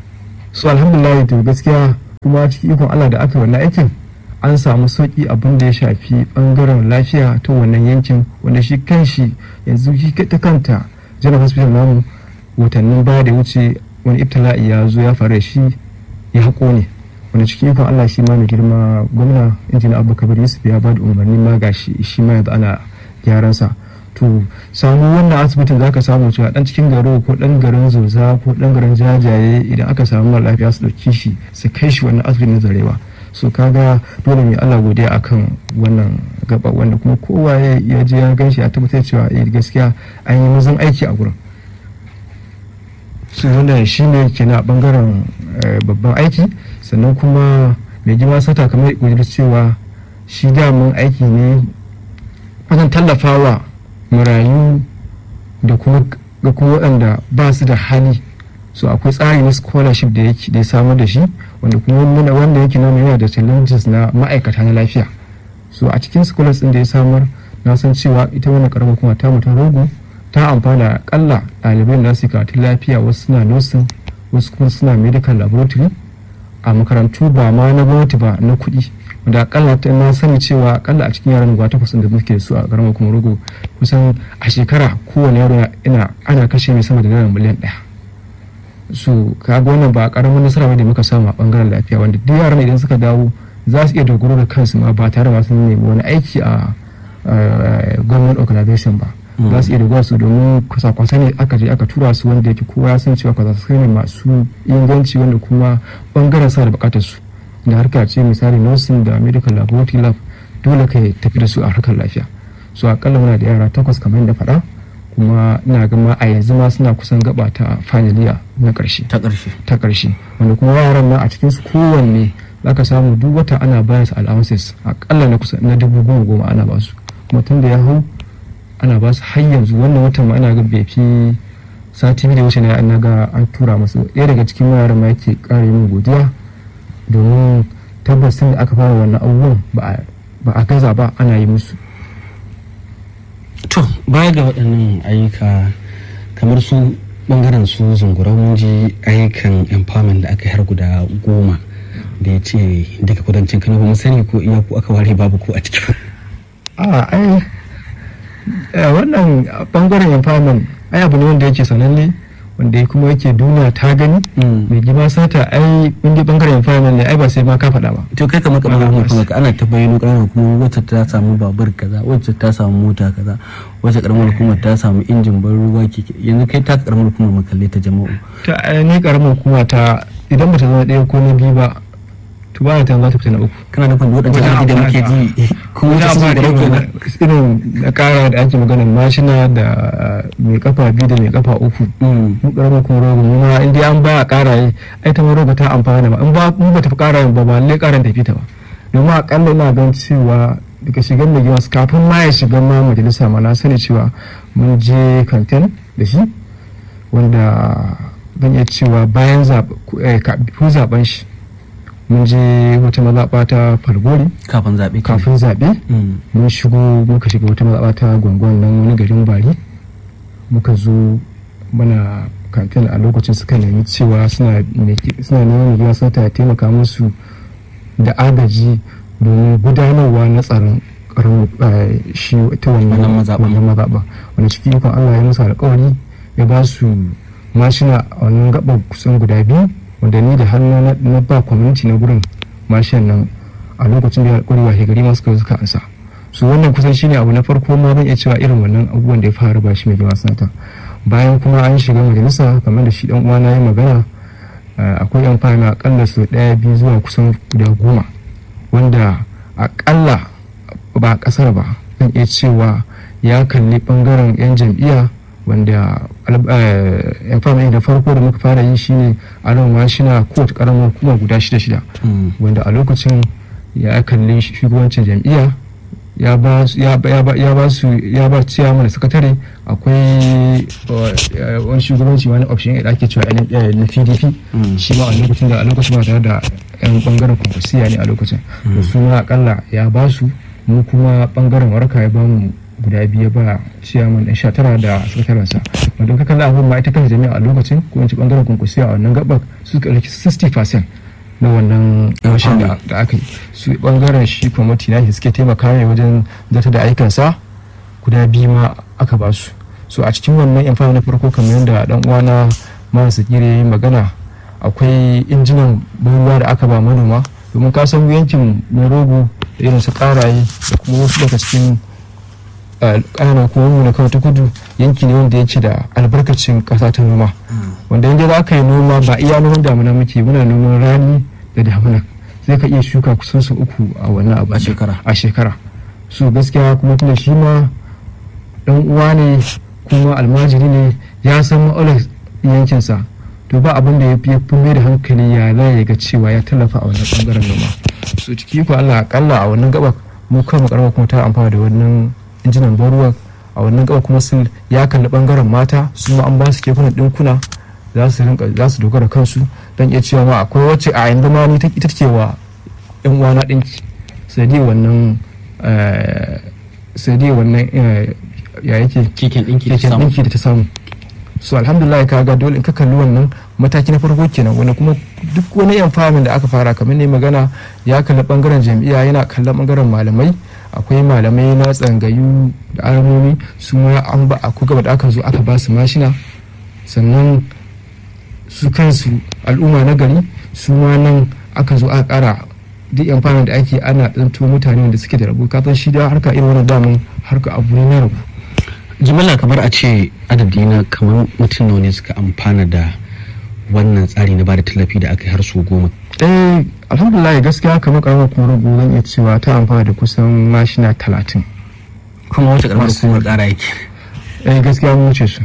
[SPEAKER 3] so alhamdulillah to gaskiya kuma cikin ikon allah da aka yi wannan aikin an samu sauki abin da ya shafi bangaren lafiya ta wannan yankin wanda shi kanshi yanzu shi ta kanta general hospital namu watannin baya da wuce wani ibtila'i ya zo ya faru da shi ya haƙo ne wanda cikin ikon Allah shi ma mai girma gwamna injina abu kabir yusuf ya ba da umarni ma ga shi shi ma yanzu ana gyaran sa to samu wannan asibitin zaka samu cewa dan cikin garo ko dan garin zoza ko dan garin jajaye idan aka samu mara lafiya su dauki shi su kai shi wannan asibitin na zarewa so kaga dole mai Allah godiya akan wannan gaba wanda kuma kowa ya ya je ya gan shi ya tabbatar cewa eh gaskiya an yi mazan aiki a gurin su wanda shi ne ke na bangaren eh, babban aiki sannan kuma mai gima sata kamar wajen cewa shi daman aiki ne wajen tallafawa marayu da kuma ga kuma waɗanda ba su da hali so akwai tsari na scholarship da yake da ya samar da shi wanda kuma muna wanda yake nuna yana da challenges na ma'aikata na lafiya so a cikin scholars din da ya samar na san cewa ita wannan karamar kuma ta mutum rogo ta amfana akalla ɗalibai da su karatun lafiya wasu suna nursing wasu kuma suna medical laboratory a makarantu ba ma na gwamnati ba na kuɗi wanda akalla ta na sani cewa akalla a cikin yaran guda takwas da muke da su a karamar kuma rogo kusan a shekara kowane yaro ina ana kashe mai sama da naira miliyan ɗaya so kaga wannan ba karamin nasara ba da muka samu a bangaren lafiya wanda duk yaran idan suka dawo za su iya dogaro da kansu ma ba tare da masu nemi wani aiki a government organization ba za su iya dogara su domin kwasa-kwasa ne aka je aka tura su wanda yake kowa ya san cewa kwasa ne masu inganci wanda kuma bangaren sa da bukatar su da harka ce misali nursing da medical laboratory lab dole ka tafi da su a harkar lafiya so akalla muna da yara takwas kamar yadda faɗa kuma ina gama a yanzu ma suna kusan gaba ta finaliya na ƙarshe
[SPEAKER 1] ta ƙarshe
[SPEAKER 3] ta ƙarshe wanda kuma yaran nan a cikin su kowanne zaka samu duk wata ana bayar su allowances akalla na kusa na dubu goma goma ana ba su kuma tun da ya hau ana ba su har yanzu wannan watan ma ana ga bai fi sati biyu da wuce na na ga an tura masu ɗaya daga cikin yaran ma yake ƙara yin godiya domin tabbas tun da aka fara wannan abubuwan ba a ba a gaza ba ana yi musu
[SPEAKER 1] to baya ga waɗannan ayyuka kamar su bangaren su zungurau mun ji ayyukan empowerment da aka yi har guda goma da ya ce daga kudancin kano ba mu sani ko iya ku aka ware babu ku a ciki
[SPEAKER 3] a ai eh, wannan bangaren empowerment ai abu ne wanda yake sananne wanda ya kuma yake duniya ta gani
[SPEAKER 1] Mm.
[SPEAKER 3] mai gima sata ai inda bangaren empowerment ne ai ba sai ma ka faɗa ba
[SPEAKER 1] to kai kamar kamar
[SPEAKER 3] Ba, ba,
[SPEAKER 1] hukumar ka ana ta bayyano ƙaramar hukumar wacce ta samu babur kaza wacce ta samu mota kaza wacce ƙaramar hukumar ta samu injin ban ruwa keke yanzu kai ta ƙaramar hukumar makalle ta jama'u
[SPEAKER 3] ta ai ni karamar hukuma ta idan ba ta zama ɗaya ko na biyu ba to ba ta za ta fita na uku
[SPEAKER 1] kana nufin duk waɗancan
[SPEAKER 3] Wajen
[SPEAKER 1] aiki da muke
[SPEAKER 3] amfani
[SPEAKER 1] ji kuma
[SPEAKER 3] Wajen
[SPEAKER 1] ta sun da
[SPEAKER 3] amfani
[SPEAKER 1] rage
[SPEAKER 3] da irin na kara da ake maganar mashina da mai kafa biyu da mai kafa uku mu karamar kuma rogo mu ma in dai an ba a kara yi ai ta ma rogo ta amfana ba in ba mu ba ta fi kara ba ba lalle karan tafi ta ba domin akalla ina gan cewa daga shigar mai gimas kafin ma ya shiga ma majalisa ma na sani cewa mun je kantin da shi wanda zan iya cewa bayan kafin zaben shi mun je wata mazaɓa ta falgori
[SPEAKER 1] kafin zaɓe
[SPEAKER 3] kafin zaɓe
[SPEAKER 1] Mm.
[SPEAKER 3] mun shigo muka shiga wata mazaɓa ta gwangwan nan wani garin bari muka zo mana kantin a lokacin suka nemi cewa suna nemi- suna neman mai gina ta taimaka musu da agaji domin gudanarwa na tsaron karamin eh, shi ta
[SPEAKER 1] Wannan
[SPEAKER 3] wannan
[SPEAKER 1] mazaɓa.
[SPEAKER 3] wannan mazaɓa wanda cikin ikon Allah ya musu alƙawari ya ba su mashina a wannan gaɓar kusan guda biyu wanda ni da hannu na- na ba kwaminti na gurin mashin nan a lokacin da ya alƙawari washe gari masu kawai suka ansa su wannan kusan shine abu na farko ma zan iya cewa irin wannan abubuwan da ya fara ba shi mai gaba sanata bayan kuma an shiga majalisa kamar da shi dan uwa na yi magana eh, akwai yan fana akalla su daya biyu zuwa kusan guda goma wanda akalla ba a kasar ba zan iya cewa ya kalli bangaren yan jam'iyya wanda al- eh, yan fana da farko da muka fara yi shine a nan mashina kowace karamar hukuma guda shida shida
[SPEAKER 1] Mm.
[SPEAKER 3] wanda a lokacin ya kalli shugabancin jam'iyya ya ba su ya ba- ya ba ya ba su ya ba ciyaman da sakatare akwai uh, wani shugabanci wani option da ake cewa N- eh, na pdp
[SPEAKER 1] Mm.
[SPEAKER 3] shi ma a lokacin da a lokacin ba tare da yan bangaren kwankwasiya ne a lokacin da su ma akalla ya ba su mu kuma bangaren warka ya ba mu guda biyu ba ciyaman ɗan sha tara da sakatarensa wanda ka kalli abin ma ita kanta jami'a a lokacin ko in ci bangaren kwankwasiya a wannan gabar su suka ɗauki 60% na wannan rashin da da aka yi su bangaren shi kwamiti na shi suke taimaka mai wajen zata da aikansa guda biyu ma aka ba su so a cikin wannan yan na farko kamar yadda dan uwana masu gire ya yi magana akwai injinan ban ruwa da aka ba manoma domin ka san yankin rogo da irin su karaye da kuma wasu daga cikin ƙananan hukumomi na kawai ta kudu yanki ne wanda yake da albarkacin ƙasa ta noma wanda inda za ka yi noma ba iya noman damuna muke muna noman rani da damuna zai ka iya shuka kusan su uku a wannan abu
[SPEAKER 1] A shekara.
[SPEAKER 3] a shekara so gaskiya kuma tunda shi ma dan uwa ne kuma almajiri ne ya san ma'aular yankinsa to ba abin da ya fi fi mai da hankali ya za ya ga cewa ya tallafa a wannan bangaren noma so ciki ko Allah akalla a wannan gaba mu kan karama kuma ta amfana da wannan injinan ban ruwa a wannan gaba kuma sun ya kalli bangaren mata su ma an ba su kekunan dinkuna za su rinka za su dogara kansu dan iya cewa ma akwai wacce a yanzu ma ni ta ita take wa yan uwana dinki sai dai wannan eh, sai dai wannan eh, ya yake
[SPEAKER 1] keken ɗinki da
[SPEAKER 3] keken
[SPEAKER 1] samu
[SPEAKER 3] ɗinki da ta samu so alhamdulillah ka ga dole in ka kalli wannan mataki na farko kenan wanda kuma duk wani yan famin da aka fara kamar ne magana ya kalli bangaren jam'iyya yana kallon bangaren malamai akwai malamai na tsangayu da alamomi su ma an ba a gaba da aka zo aka ba su mashina sannan su kansu al'umma na gari su ma nan aka zo aka kara duk yan famin da ake ana ɗanto mutane da suke da rabu ka san shi da harka irin wannan damun harka abu ne na rabu
[SPEAKER 1] jimilla kamar a ce adadi na kamar mutum nawa ne suka amfana da wannan tsari na bada tallafi da aka yi har su goma
[SPEAKER 3] eh alhamdulillah gaskiya kamar karamar kuma rubu zan iya cewa ta amfana da kusan mashina talatin
[SPEAKER 1] kuma wata karamar
[SPEAKER 3] Masu-
[SPEAKER 1] hukumar ƙara yake
[SPEAKER 3] eh gaskiya mun wuce su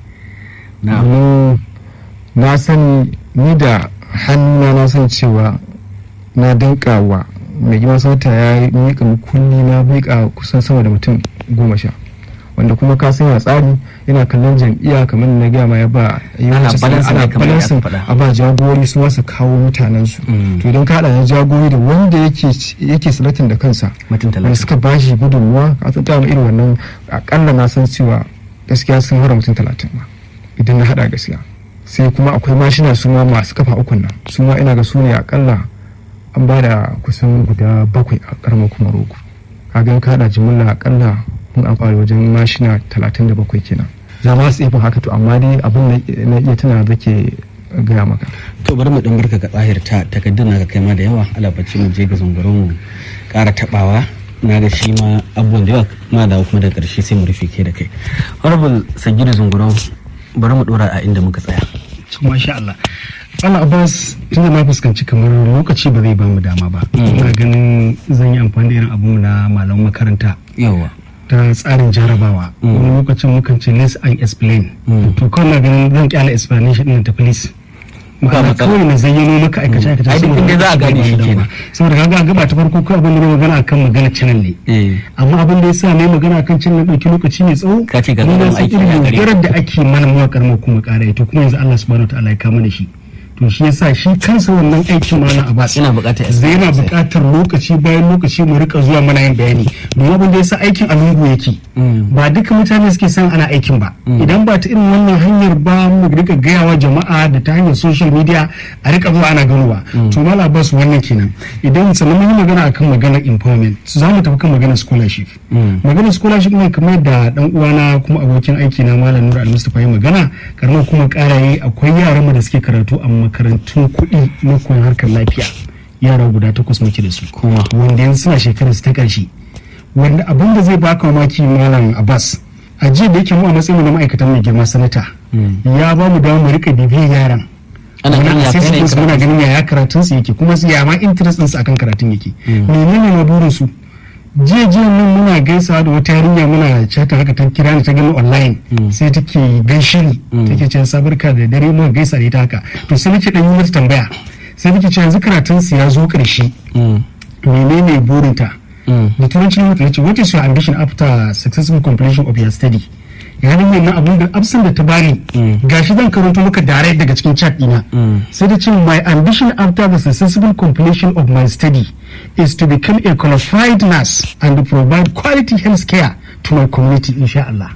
[SPEAKER 1] na
[SPEAKER 3] domin na sani ni da hannuna na san cewa na danka wa mai gima sauta ya miƙa kulli na miƙa kusan sama da mutum goma sha wanda kuma ka san ya tsari yana kallon jam'iyya kamar na gaya ma ya ba yawanci sai
[SPEAKER 1] balancing
[SPEAKER 3] ana
[SPEAKER 1] ne kamar yadda aka
[SPEAKER 3] balancing
[SPEAKER 1] faɗa.
[SPEAKER 3] a ba jagorori su masa kawo mutanen su
[SPEAKER 1] Mm.
[SPEAKER 3] to idan ka haɗa da jagorori da wanda yake yake salatin da kansa
[SPEAKER 1] mutum
[SPEAKER 3] wanda
[SPEAKER 1] talatin
[SPEAKER 3] suka ba shi gudunmuwa a san dama irin wannan akalla na san cewa gaskiya sun hara mutum talatin ma idan na hada gaskiya sai kuma akwai mashina su ma masu kafa ukun nan su ma ina ga su ne akalla an ba da kusan guda bakwai a karamar kuma rogo kaga in ka hada jimilla akalla mun amfani wajen mashina talatin da bakwai kenan za ma su iya fin haka to amma dai abin na- na iya tana da ke gaya maka
[SPEAKER 1] to bari mu dan barka ga tsahir ta takaddun naka kai ma da yawa alabaci mu je ga zungurun mu ƙara tabawa na ga shi ma abubuwan da yawa ma da kuma daga ƙarshe sai mu rufe ke da kai honorable sagiru zungurun bari mu dora a inda muka tsaya
[SPEAKER 2] to masha Allah Allah Abbas tunda na fuskanci kamar lokaci ba zai ba mu dama ba ina ganin zan yi amfani da irin abu na malaman makaranta
[SPEAKER 1] yawa
[SPEAKER 2] ta tsarin jarabawa
[SPEAKER 1] Mm.
[SPEAKER 2] wani lokacin mukan ce less and explain
[SPEAKER 1] Mm.
[SPEAKER 2] to kawai na ganin zan kyala explanation ɗin ta police
[SPEAKER 1] Ba
[SPEAKER 2] ma'ana
[SPEAKER 1] matsala.
[SPEAKER 2] kawai na zayyano maka aikace aikace
[SPEAKER 1] Ai, duk
[SPEAKER 2] saboda
[SPEAKER 1] inda za a
[SPEAKER 2] lokaci
[SPEAKER 1] gane
[SPEAKER 2] ba
[SPEAKER 1] shi
[SPEAKER 2] mu dama.
[SPEAKER 1] kenan.
[SPEAKER 2] saboda kaga a gaba ta farko ko abin da na magana akan magana channel ne
[SPEAKER 1] eh
[SPEAKER 2] amma abin da ya sa na yi magana kan cin na ɗauki lokaci mai tsawo
[SPEAKER 1] Ka ce ga
[SPEAKER 2] ni na
[SPEAKER 1] ƙaramin
[SPEAKER 2] san
[SPEAKER 1] aiki
[SPEAKER 2] irin
[SPEAKER 1] a gare
[SPEAKER 2] yaudarar da ake mana mawaƙar mu kuma ƙara to kuma yanzu Allah subhanahu wa ta'ala ya kama da shi to shi yasa shi kansa wannan aikin ma na Abbas
[SPEAKER 1] ina buƙatar
[SPEAKER 2] zai yana
[SPEAKER 1] experience.
[SPEAKER 2] buƙatar lokaci bayan lokaci mu rika zuwa mana yin bayani domin abin da yasa aikin a lungu yake
[SPEAKER 1] Mm.
[SPEAKER 2] ba duka mutane suke san ana aikin ba idan ba ta irin wannan hanyar ba mu rika gayawa jama'a da ta hanyar social media a rika zuwa ana ganowa to mala bas wannan kenan idan sannan mun yi magana akan maganar empowerment za mu tafi kan maganar scholarship
[SPEAKER 1] Mm.
[SPEAKER 2] maganar scholarship ne kamar da dan uwana kuma abokin aiki na malam Nura Al-Mustafa ya magana karamar kuma karaye akwai yaran mu da suke karatu a makarantun kuɗi na koyon harkar lafiya yara guda takwas muke da su
[SPEAKER 1] Kuma.
[SPEAKER 2] wanda yanzu suna shekarar su ta ƙarshe wanda abin da zai baka mamaki malam Abbas a jiya da yake mu a matsayin mu na ma'aikatan mai girma sanata
[SPEAKER 1] Mm.
[SPEAKER 2] ya ba mu dama mu rika bibiyar yaran
[SPEAKER 1] ana ganin ya kai ne
[SPEAKER 2] assessment muna ganin yaya karatun su yake kuma su ya ma interest ɗinsu akan karatun yake menene na burin su jiya jiya nan muna gaisawa da wata yarinya muna chata haka ta kira ni ta gani online sai take gaishe ni take cewa sabarka da dare muka gaisa da ita haka to sai nake dan yi mata tambaya sai nake cewa yanzu karatun su ya zo karshe
[SPEAKER 1] Mm.
[SPEAKER 2] menene burinta
[SPEAKER 1] Mm.
[SPEAKER 2] da turanci mutum ya ce what is your ambition after successful completion of your study ya nan na abun da absin da ta bani gashi zan karanto maka direct daga cikin chat dina
[SPEAKER 1] Mm.
[SPEAKER 2] sai da ce my ambition after the successful completion of my study is to become a qualified nurse and provide quality health care to my community insha Allah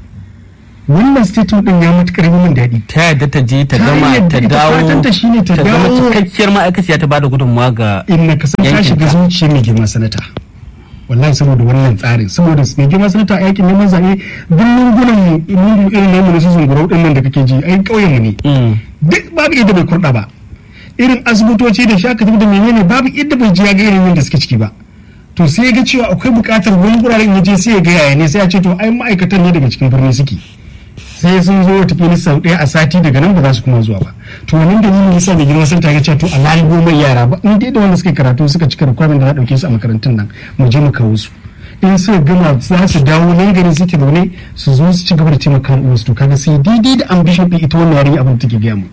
[SPEAKER 2] wannan statement din ya matukar yi min daɗi
[SPEAKER 1] ta yadda ta je ta
[SPEAKER 2] Ta
[SPEAKER 1] gama
[SPEAKER 2] yadda
[SPEAKER 1] ta
[SPEAKER 2] ita
[SPEAKER 1] dawo
[SPEAKER 2] fatanta shine ta
[SPEAKER 1] ta zama
[SPEAKER 2] dawo-
[SPEAKER 1] cikakkiyar ma'aikaciya ta bada gudunmawa ga
[SPEAKER 2] in na kasan ta
[SPEAKER 1] Yankinka.
[SPEAKER 2] shiga zuciyar mai girma sanata wallahi saboda wannan tsarin saboda mai girma sanata a yakin neman zaɓe duk lungunan lungu irin namu na su zungurau ɗin nan da kake ji ai ƙauyen mu ne
[SPEAKER 1] Mm.
[SPEAKER 2] duk babu inda bai kurɗa ba irin asibitoci da shaka da menene babu inda bai ji ya ga irin yadda suke ciki ba to sai ya ga cewa akwai buƙatar wani guraren ya je sai ya ga yaya ne sai ya ce to ai ma'aikatan ne daga cikin birni suke
[SPEAKER 4] sai sun zo watakila sau ɗaya a sati daga nan ba za su kuma zuwa ba to wannan dalilin yasa da girma sun ta cewa to a layi goma yara ba in dai da wanda suka karatu suka cika requirement da za a ɗauke su a makarantun nan mu je mu kawo su in suka gama za su dawo nan gari suke zaune su zo su ci gaba da taimaka wasu to kaga sai daidai da ambition ɗin ita wannan yarinya abin da take gaya mu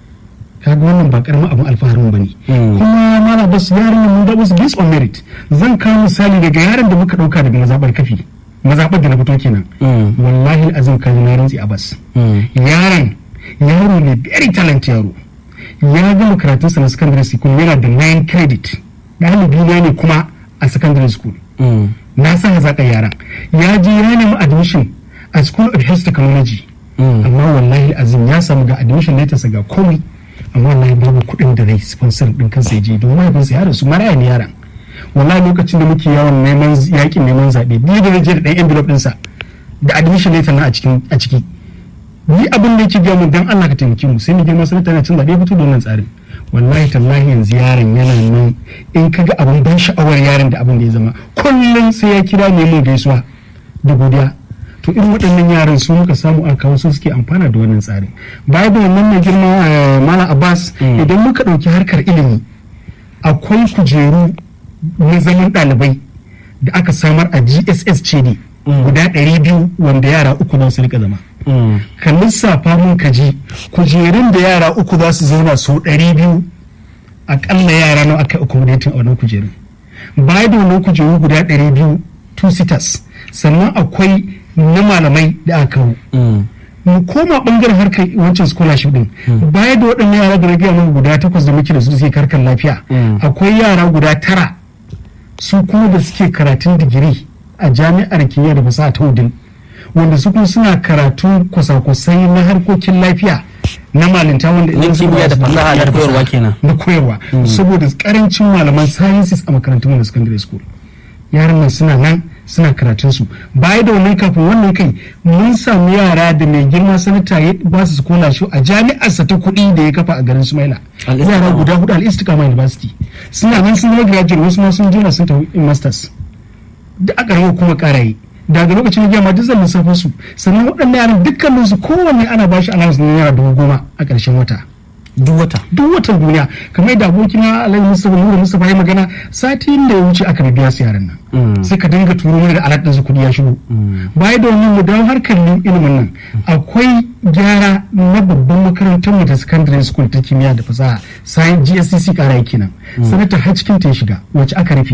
[SPEAKER 4] kaga wannan ba karamin abin alfaharin ba ne kuma mala bas yaran mun da wasu based on merit zan kawo misali daga yaran da muka dauka daga mazabar kafi mazabar da na fito kenan wallahi azim kaji na rantsi a bas yaran yaro ne very talent yaro ya gama karatun sa na secondary school yana da 9 credit ɗalibi na ne kuma a secondary school na san hazaƙar yaran ya je ya nemi admission a school of health technology amma wallahi azim ya samu ga admission letter ga komai amma wallahi babu kuɗin da zai sponsor din kansa ya je domin mahaifinsa ya rasu maraya ne yaran wallahi lokacin da muke yawan neman yakin neman zaɓe biyu da je da ɗan envelope ɗinsa da admission letter na a cikin a ciki ni abin da yake gaya dan Allah ka taimake mu sai mu girma sanata na cin zaɓe fito da wannan tsarin wallahi tallahi yanzu yaron yana nan in ka ga abin ban sha'awar yaron da abin da ya zama kullum sai ya kira ne mun gaisuwa da godiya to irin waɗannan yaran su muka samu a kawo su suke amfana da wannan tsarin baya da wannan mai girma mala abbas idan muka ɗauki harkar ilimi akwai kujeru na zaman ɗalibai da aka samar a gss ce ne guda ɗari biyu wanda yara uku za su rika zama ka lissafa mun ka ji kujerun da yara uku za su zauna su ɗari biyu aƙalla yara nawa aka accommodating a wannan kujerun baya da wannan kujeru guda ɗari biyu two sitters sannan akwai na malamai da aka kawo mu koma bangaren harkar wancan scholarship din baya da waɗannan yara da na gaya mana guda takwas da muke da su suke karkar lafiya akwai yara guda tara su kuma da suke karatun digiri a jami'ar kimiyya da fasaha ta udin wanda su kuma suna karatu kwasa-kwasai na harkokin lafiya na malinta wanda
[SPEAKER 1] na kimiyya da fasaha na koyarwa kenan
[SPEAKER 4] na koyarwa saboda karancin malaman sciences a makarantun wanda secondary school yaran nan suna nan suna karatun su baya da wannan kafin wannan kai mun samu yara da mai girma sanata ya ba su scholarship a jami'arsa ta kuɗi da ya kafa a garin Sumaila yara guda hudu al Istiqama University suna nan sun zama graduate wasu ma sun jira sun tafi masters da aka rawa kuma karaye daga lokacin da ma duk zan lissafin su sannan waɗannan yaran dukkanin su kowanne ana ba shi allowance na naira dubu goma a ƙarshen wata
[SPEAKER 1] duk wata
[SPEAKER 4] duk watan duniya kamar yadda abokina alhaji mustapha nura mustapha ya magana sati da ya wuce aka biya su yaran nan sai ka dinga turo mana da alat ɗinsu kuɗi ya shigo baya da wannan mu dawo harkar ilimin nan akwai gyara na babban makarantar mu da secondary school ta kimiyya da fasaha sai GSCC kara yake nan sanata har cikin ta ya shiga wacce aka rufe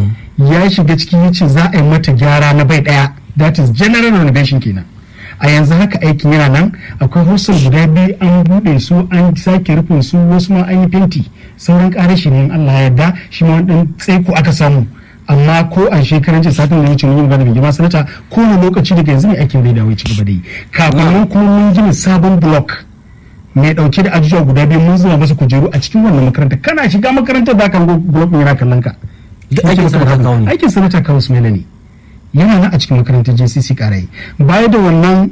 [SPEAKER 4] ya shiga cikin yace za a yi mata gyara na bai daya that is general renovation kenan a yanzu haka aikin yana nan akwai hostel guda biyu an buɗe su an sake rufin su wasu ma an yi fenti sauran ƙarashi ne Allah ya yarda shi ma wani tsaiko aka samu amma ko a shekaran jiya satin da wuce mun yi magana da jama'a sanata ko wani lokaci daga yanzu ne aikin zai dawo ci gaba da yi kafin nan kuma mun gina sabon block mai dauke da ajujuwa guda biyu mun zuba masa kujeru a cikin wannan makaranta kana shiga makarantar za ka go block yana kallon ka
[SPEAKER 1] aikin sanata kawo ne
[SPEAKER 4] aikin sanata kawo su ne yana nan a cikin makarantar JCC karai baya da wannan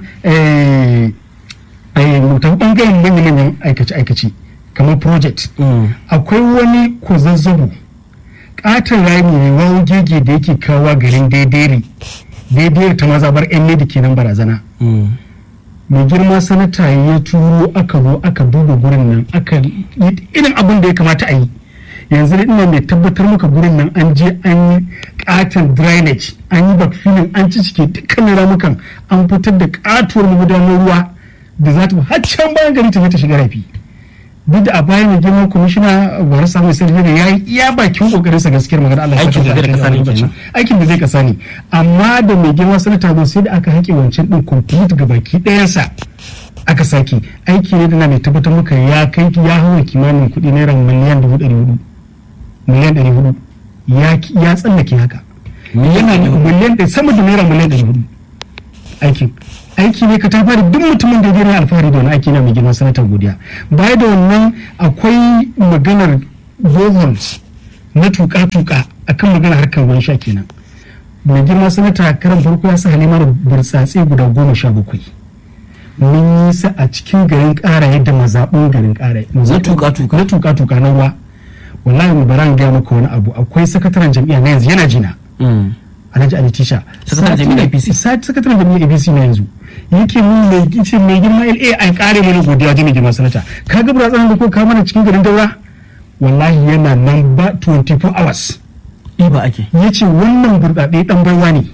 [SPEAKER 4] mutan bangaren manyan aikace-aikace kamar project akwai wani kwazazzabo katon rami ne wawo gege da yake kawo garin daidai daidai ta mazabar yan lady kenan barazana mai girma sanata ya turo aka zo aka duba gurin nan aka irin abin da ya kamata a yi yanzu ina mai tabbatar maka gurin nan an je an yi katon drainage an yi backfilling an ci cike dukkanin ramukan an fitar da katuwar magudanar ruwa da za ta har can bayan gari ta ta shiga rafi duk da a bayan mai girma kwamishina bari samun sarfi da ya yi iya bakin kokarin sa gaskiyar magana Allah
[SPEAKER 1] aikin da zai kasa ne kenan
[SPEAKER 4] aikin da zai kasa ne amma da mai girma sanata zo sai da aka haƙe wancan din complete ga baki ɗayansa aka sake aiki ne da na mai tabbatar maka ya kai ya hawa kimanin kuɗi naira miliyan dubu ɗari hudu miliyan ɗari hudu ya tsallake haka yana miliyan ɗari sama da naira miliyan ɗari hudu aikin aiki ne ka ta fara duk mutumin da yana alfahari da wani aiki na mai girma sanatar godiya baya da wannan akwai maganar boholes na tuka-tuka akan maganar harkar ruwan sha kenan mai girma sanata karan farko ya sa halima da burtsatse guda goma sha bakwai mun yi sa a cikin garin ƙara yadda mazaɓin garin ƙara
[SPEAKER 1] na tuka-tuka
[SPEAKER 4] na tuka-tuka na ruwa wallahi mu bara gaya maka wani abu akwai sakataren jam'iyya na yanzu yana jina alhaji ali tisha
[SPEAKER 1] Sakataren jami'ar APC.
[SPEAKER 4] sakataren jami'ar apc na yanzu yake mun mai gice mai girma la an kare mana godiya wajen mai girma sanata ka ga buratsan da ko ka mana cikin garin daura wallahi yana nan ba 24 hours
[SPEAKER 1] ba ake
[SPEAKER 4] ya ce wannan burɗaɗe ɗan baiwa ne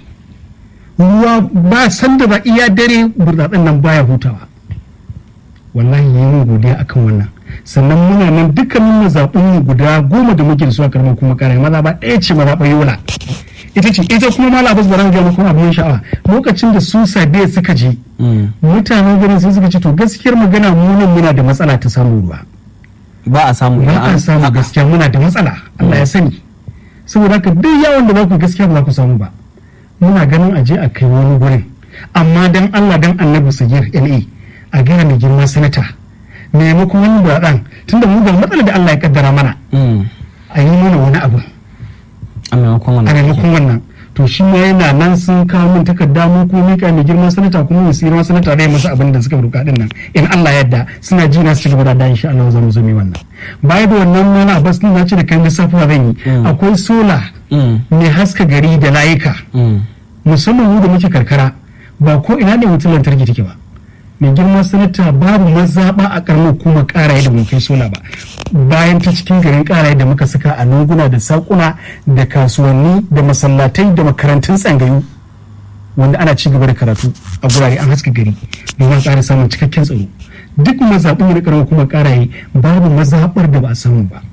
[SPEAKER 4] ruwa ba sanda ba iya dare burɗaɗen nan baya hutawa wallahi yi mun godiya akan wannan sannan muna nan dukkanin mazaɓin mu guda goma da muke da su a karamar kuma kare maza ba ɗaya ce mazaɓar yola ita ce ita kuma mala abbas bara ga muku abin sha'awa lokacin da su sabiya suka je mutanen garin sai suka ce to gaskiyar magana mu nan muna da matsala ta samun ruwa
[SPEAKER 1] ba a samu
[SPEAKER 4] ba a samu gaskiya muna da matsala Allah ya sani saboda haka duk yawon da za ku gaskiya ba za ku samu ba muna ganin a je a kai wani gurin amma dan Allah dan annabi sagir LA a gaya mai girma sanata maimakon wani buraɗan tunda mu ga matsalar da Allah ya kaddara mana a yi mana wani abu
[SPEAKER 1] a maimakon
[SPEAKER 4] a
[SPEAKER 1] wannan
[SPEAKER 4] maimakon wannan to shi ma yana nan sun kawo min takarda mu ko mika mai girma sanata kuma mu sirma sanata dai masa abin da suka roƙa din nan in Allah ya yarda suna ji na su ci gaba da da insha Allah za mu zo mu wannan baya da wannan mana bas din na ce da kan lissafuwa zan yi
[SPEAKER 1] Mm.
[SPEAKER 4] akwai sola
[SPEAKER 1] Mm.
[SPEAKER 4] mai haska gari da layuka
[SPEAKER 1] Mm.
[SPEAKER 4] musamman mu da muke karkara ba ko ina ne wutar lantarki take ba mai girma sanata babu mazaɓa a ƙaramar kuma ƙaraye da mun kai sola ba bayan ta cikin garin ƙaraye da muka saka a lunguna da saƙuna da kasuwanni da masallatai da makarantun tsangayu wanda ana ci gaba da karatu a gurare an haska gari domin ƙara samun cikakken tsaro duk mazaɓin da ƙaramar kuma ƙaraye babu mazaɓar da ba a samu ba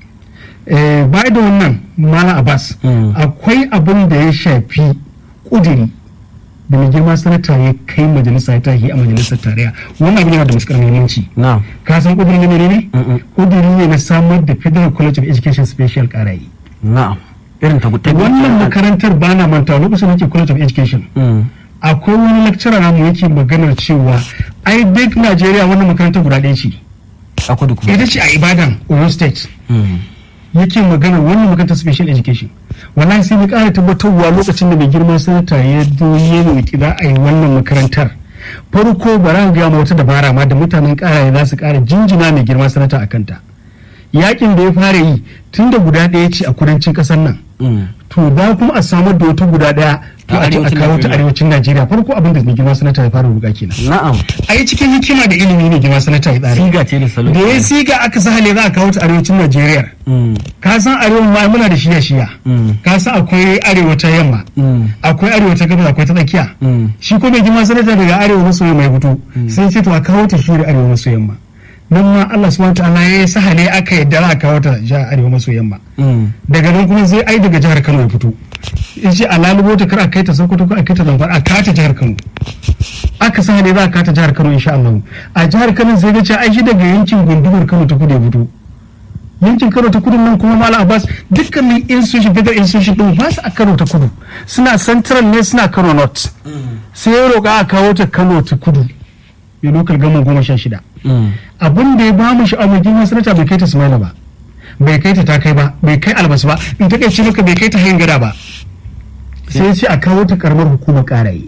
[SPEAKER 4] Eh, baya da wannan mala abbas
[SPEAKER 1] Mm.
[SPEAKER 4] akwai abin da ya shafi ƙudiri da mai girma sanata ya kai majalisa ya tahi a majalisar tarayya wannan abin yana da matuƙar muhimmanci
[SPEAKER 1] na
[SPEAKER 4] ka san ƙudurin ne ne
[SPEAKER 1] Mm-mm.
[SPEAKER 4] ƙudiri ne na samar da federal college of education special ƙarayi
[SPEAKER 1] na'am irin ta ta
[SPEAKER 4] wannan makarantar ba na manta lokacin da ke college of education
[SPEAKER 1] Mm.
[SPEAKER 4] akwai wani lecturer namu yake maganar cewa ai duk najeriya wannan makarantar guda ɗaya ce
[SPEAKER 1] a kudu kuma
[SPEAKER 4] ita ce a ibadan oyo state
[SPEAKER 1] Mm.
[SPEAKER 4] yake magana wannan makarantar special education wallahi sai mu ƙara tabbatarwa lokacin da mai girma sanata ya zo ya roƙi za a yi wannan makarantar farko bara ga ma wata dabara ma da mutanen ƙara za su ƙara jinjina mai girma sanata a kanta yakin da ya fara yi tun da guda ɗaya ce a kudancin ƙasar nan
[SPEAKER 1] Mm.
[SPEAKER 4] to za kuma a samar da wata guda ɗaya to
[SPEAKER 1] A
[SPEAKER 4] a ce a
[SPEAKER 1] arewacin
[SPEAKER 4] kawo ta
[SPEAKER 1] Najeriya.
[SPEAKER 4] arewacin najeriya farko abin da mai girma sanata ya fara roƙa kenan
[SPEAKER 1] na'am
[SPEAKER 4] a yi cikin hikima da ilimi ne girma sanata ya tsara
[SPEAKER 1] siga ce da salo
[SPEAKER 4] da ya siga aka sahale za a kawo ta arewacin najeriya
[SPEAKER 1] Mm.
[SPEAKER 4] ka san arewa ma muna da shiya shiya
[SPEAKER 1] Mm.
[SPEAKER 4] ka san akwai arewa ta yamma
[SPEAKER 1] Mm.
[SPEAKER 4] akwai arewa ta gabas akwai ta tsakiya
[SPEAKER 1] Mm.
[SPEAKER 4] shi ko mai girma sanata daga arewa maso yamma ya fito sai ce to a kawo ta shi da arewa maso yamma nan ma Allah subhanahu ta'ala ya sahale aka yadda za a kawo ta jihar arewa maso yamma
[SPEAKER 1] Mm.
[SPEAKER 4] daga nan kuma zai ai daga jihar Kano ya fito in ce a lalubo ta kar a kai ta Sokoto ko a kai ta Zamfara a kawo ta jihar Kano aka sahale za a kawo ta jihar Kano insha Allah a jihar Kano sai ga ce ai shi daga yankin gundumar Kano ta kudu ya fito yankin karo ta kudu nan kuma mala abbas dukkanin institution federal institution din ba su a karo ta kudu suna central ne suna kano north sai ya roƙa a kawo ta kano ta kudu ya lokal gama goma sha shida
[SPEAKER 1] Mm.
[SPEAKER 4] abin da ya ba mu sha'awar girman sanata bai kai ta sumaila ba bai kai ta takai ba bai kai albas ba in ta kai maka bai kai ta hayin gada ba sai ya ce a kawo ta karamar hukumar karaye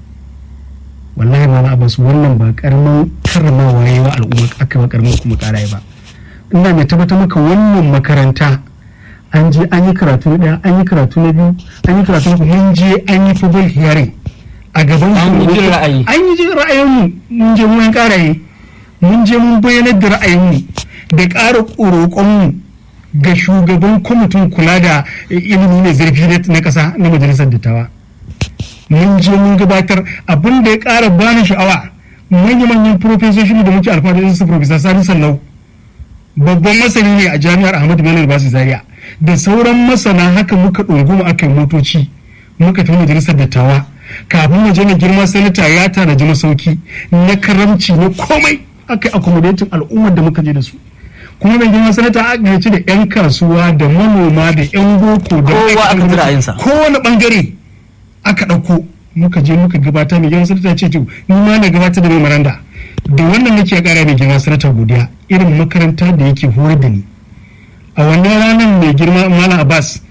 [SPEAKER 4] wallahi ma abbas wannan ba karamin karramawa yayi wa al'umma aka ba karamar hukumar karaye ba ina mai tabbatar maka wannan makaranta an je an yi karatu na ɗaya an yi karatu na biyu an yi karatu na uku mun je an yi public hearing a gaban
[SPEAKER 1] An yi
[SPEAKER 4] shugaban-
[SPEAKER 1] jin ra'ayi.
[SPEAKER 4] an yi jin ra'ayinmu mun je mun karaye mun je mun bayyanar da ra'ayinmu da ƙara roƙonmu ga shugaban kwamitin kula da ilimi mai zurfi na- na ƙasa na majalisar dattawa mun je mun gabatar abin da ya ƙara bani sha'awa manya-manyan profesoshin da muke alfahari da su profesa sani sallau babban masani ne a jami'ar ahmadu bello basu zaria da sauran masana haka muka ɗunguma aka yi motoci muka tafi majalisar dattawa kafin mu je na girma sanata ya tanaji masauki na karamci na komai aka yi accommodating al'ummar da muka je da su kuma mai girma sanata aka gayyaci da 'yan kasuwa da manoma da 'yan boko da
[SPEAKER 1] Kowa aka ji ra'ayinsa.
[SPEAKER 4] kowane bangare aka ɗauko muka je muka gabata mai girma sanata ce to ni ma na gabatar da memoranda da wannan nake kara mai girma sanata godiya irin makaranta da yake horar da ni a wannan ranar mai girma malam abbas